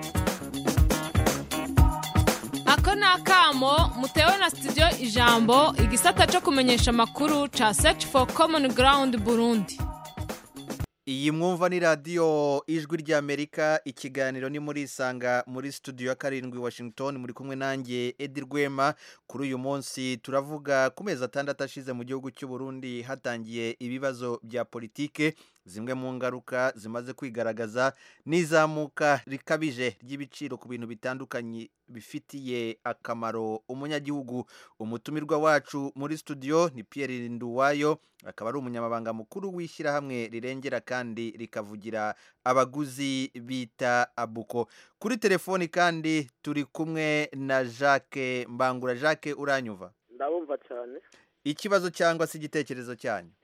ako ni akamo mutewe na studio ijambo igisata cyo kumenyesha amakuru ca search for common ground burundi iyi mwumva ni radiyo ijwi ry'amerika ikiganiro ni muri isanga muri studio ya karindwi washington muri kumwe nanjye edi rwema kuri uyu munsi turavuga ku mezi atandatu ashize mu gihugu cy'u Burundi hatangiye ibibazo bya politike zimwe mu ngaruka zimaze kwigaragaza n'izamuka rikabije ry'ibiciro ku bintu bitandukanye bifitiye akamaro umunyagihugu umutumirwa wacu muri studio ni Pierre Nduwayo akaba ari umunyamabanga mukuru w'ishyirahamwe rirengera kandi rikavugira abaguzi bita abuko kuri telefoni kandi turi kumwe na Jacques Mbangura Jacques uranyuva ndabumva cyane ikibazo cyangwa se igitekerezo cyanyu